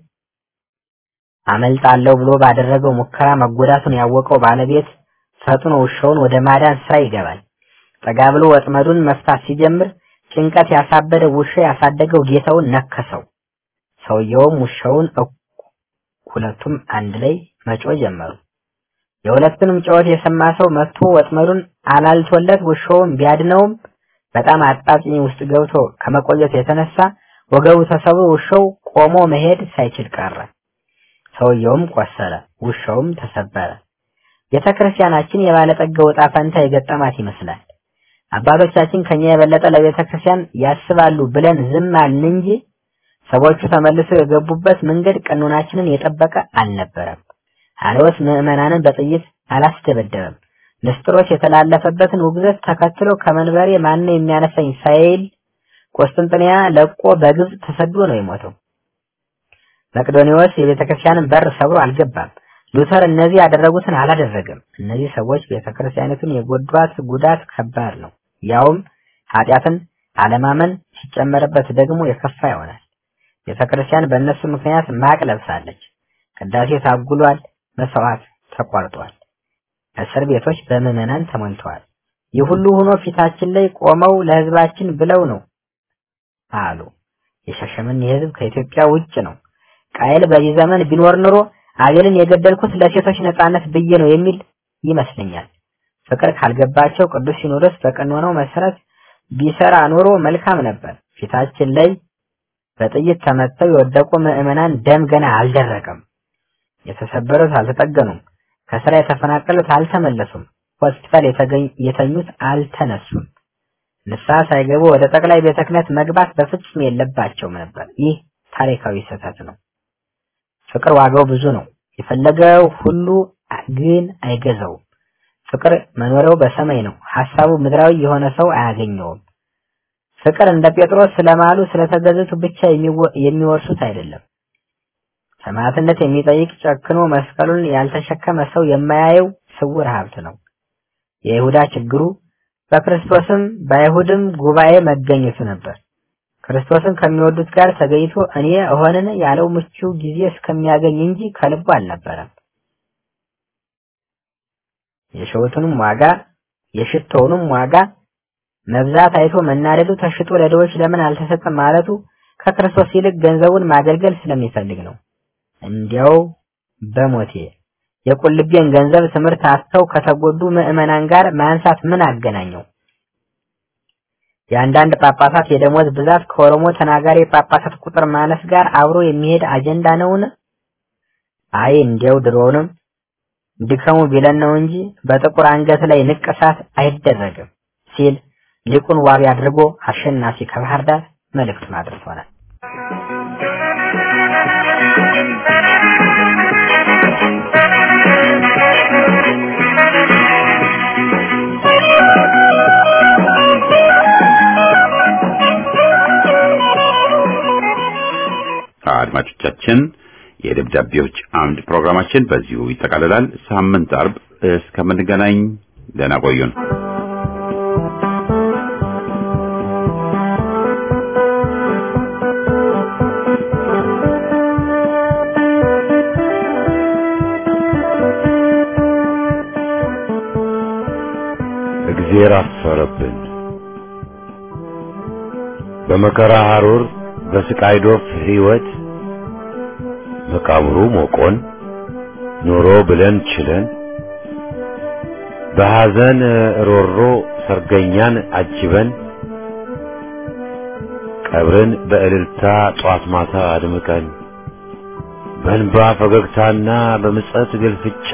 አመልጣለሁ ብሎ ባደረገው ሙከራ መጎዳቱን ያወቀው ባለቤት ፈጥኖ ውሻውን ወደ ማዳን ስራ ይገባል። ጠጋ ብሎ ወጥመዱን መፍታት ሲጀምር ጭንቀት ያሳበደ ውሻ ያሳደገው ጌታውን ነከሰው። ሰውየውም ውሻውን ሁለቱም አንድ ላይ መጮ ጀመሩ። የሁለቱንም ጩኸት የሰማ ሰው መጥቶ ወጥመዱን አላልቶለት ውሻውን ቢያድነውም በጣም አጣብቂኝ ውስጥ ገብቶ ከመቆየቱ የተነሳ ወገቡ ተሰብሮ ውሻው ቆሞ መሄድ ሳይችል ቀረ። ሰውየውም ቆሰለ፣ ውሻውም ተሰበረ። ቤተ ክርስቲያናችን የባለጠጋው ዕጣ ፈንታ የገጠማት ይመስላል። አባቶቻችን ከኛ የበለጠ ለቤተ ክርስቲያን ያስባሉ ብለን ዝም አልን እንጂ ሰዎቹ ተመልሰው የገቡበት መንገድ ቀኖናችንን የጠበቀ አልነበረም። አልወስ ምዕመናንን በጥይት አላስደበደበም። ንስጥሮስ የተላለፈበትን ውግዘት ተከትሎ ከመንበሬ ማነው የሚያነሳኝ ሳይል ቆስጥንጥንያ ለቆ በግብፅ ተሰዶ ነው የሞተው። መቅዶኒዎስ የቤተ ክርስቲያንን በር ሰብሮ አልገባም። ሉተር እነዚህ ያደረጉትን አላደረገም። እነዚህ ሰዎች ቤተ ክርስቲያኒቱን የጎዷት ጉዳት ከባድ ነው። ያውም ኃጢአትን አለማመን ሲጨመርበት ደግሞ የከፋ ይሆናል። ቤተ ክርስቲያን በእነሱ ምክንያት ማቅ ለብሳለች። ቅዳሴ ታጉሏል፣ መስዋዕት ተቋርጧል። እስር ቤቶች በምዕመናን ተሞልተዋል። ይህ ሁሉ ሆኖ ፊታችን ላይ ቆመው ለሕዝባችን ብለው ነው አሉ። የሻሸመኔ ሕዝብ ከኢትዮጵያ ውጭ ነው። ቃየል በዚህ ዘመን ቢኖር ኑሮ አቤልን የገደልኩት ለሴቶች ነጻነት ብዬ ነው የሚል ይመስለኛል። ፍቅር ካልገባቸው ቅዱስ ሲኖዶስ በቀኖናው መሰረት ቢሰራ ኑሮ መልካም ነበር። ፊታችን ላይ በጥይት ተመተው የወደቁ ምዕመናን ደም ገና አልደረቀም። የተሰበሩት አልተጠገኑም። ከስራ የተፈናቀሉት አልተመለሱም። ሆስፒታል የተኙት አልተነሱም። ንስሐ ሳይገቡ ወደ ጠቅላይ ቤተ ክህነት መግባት በፍጹም የለባቸውም ነበር። ይህ ታሪካዊ ስህተት ነው። ፍቅር ዋጋው ብዙ ነው። የፈለገው ሁሉ ግን አይገዛውም። ፍቅር መኖሪያው በሰማይ ነው። ሐሳቡ ምድራዊ የሆነ ሰው አያገኘውም። ፍቅር እንደ ጴጥሮስ ስለማሉ ስለተገዘቱ ብቻ የሚወርሱት አይደለም። ሰማዕትነት የሚጠይቅ ጨክኖ መስቀሉን ያልተሸከመ ሰው የማያየው ስውር ሀብት ነው። የይሁዳ ችግሩ በክርስቶስም በአይሁድም ጉባኤ መገኘቱ ነበር። ክርስቶስን ከሚወዱት ጋር ተገኝቶ እኔ እሆንን ያለው ምቹ ጊዜ እስከሚያገኝ እንጂ ከልቡ አልነበረም። የሸውቱንም ዋጋ የሽቶውንም ዋጋ መብዛት አይቶ መናደዱ ተሽጦ ለድሆች ለምን አልተሰጠም ማለቱ ከክርስቶስ ይልቅ ገንዘቡን ማገልገል ስለሚፈልግ ነው። እንዲያው በሞቴ የቁልቤን ገንዘብ ትምህርት አስተው ከተጎዱ ምዕመናን ጋር ማንሳት ምን አገናኘው? የአንዳንድ ጳጳሳት የደሞዝ ብዛት ከኦሮሞ ተናጋሪ ጳጳሳት ቁጥር ማነስ ጋር አብሮ የሚሄድ አጀንዳ ነውን? አይ እንዲያው ድሮውንም ድከሙ ቢለን ነው እንጂ በጥቁር አንገት ላይ ንቅሳት አይደረግም ሲል ሊቁን ዋቢ አድርጎ አሸናፊ ከባህር ዳር መልእክቱን አድርሶናል።
አድማጮቻችን የደብዳቤዎች አምድ ፕሮግራማችን በዚሁ ይጠቃልላል። ሳምንት አርብ እስከምንገናኝ ደህና ቆዩን።
እግዜር አፈረብን። በመከራ ሐሩር በስቃይ ዶፍ ሕይወት መቃብሩ ሞቆን ኑሮ ብለን ችለን በሐዘን ሮሮ ሰርገኛን አጅበን ቀብርን በእልልታ ጧት ማታ አድምቀን በእንባ ፈገግታና በምጸት ግልፍጫ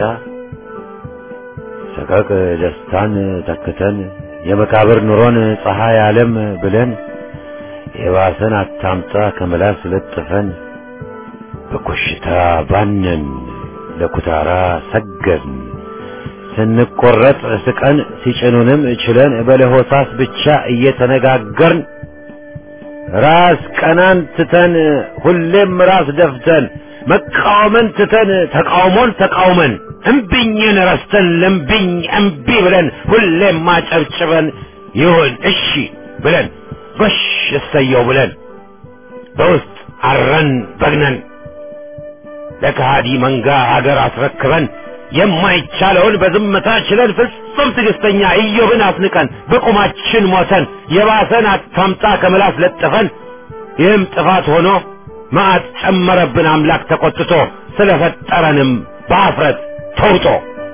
ሰቀቅ ደስታን ተክተን የመቃብር ኑሮን ፀሐይ ዓለም ብለን የባሰን አታምጣ ከመላስ ለጥፈን በኮሽታ ባነን ለኩታራ ሰገድን ስንቆረጥ ስቀን ሲጭኑንም ችለን በለሆሳስ ብቻ እየተነጋገርን ራስ ቀናን ትተን ሁሌም ራስ ደፍተን መቃወምን ትተን ተቃውሞን ተቃውመን እምቢኝን ረስተን ለምቢኝ እምቢ ብለን ሁሌም ማጨብጭበን ይሁን እሺ ብለን ጎሽ እሰየው ብለን በውስጥ አረን በግነን ለከሃዲ መንጋ ሀገር አስረክበን የማይቻለውን በዝምታ ችለን ፍጹም ትዕግስተኛ ኢዮብን አስንቀን በቁማችን ሞተን የባሰን አታምጣ ከምላስ ለጥፈን ይህም ጥፋት ሆኖ መዓት ጨመረብን አምላክ ተቆጥቶ
ስለፈጠረንም በአፍረት ተውጦ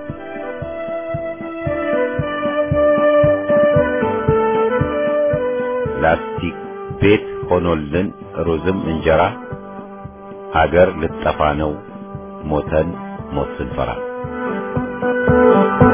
ላስቲክ ቤት ሆኖልን ሩዝም እንጀራ አገር ልጠፋ ነው ሞተን ሞት ስንፈራ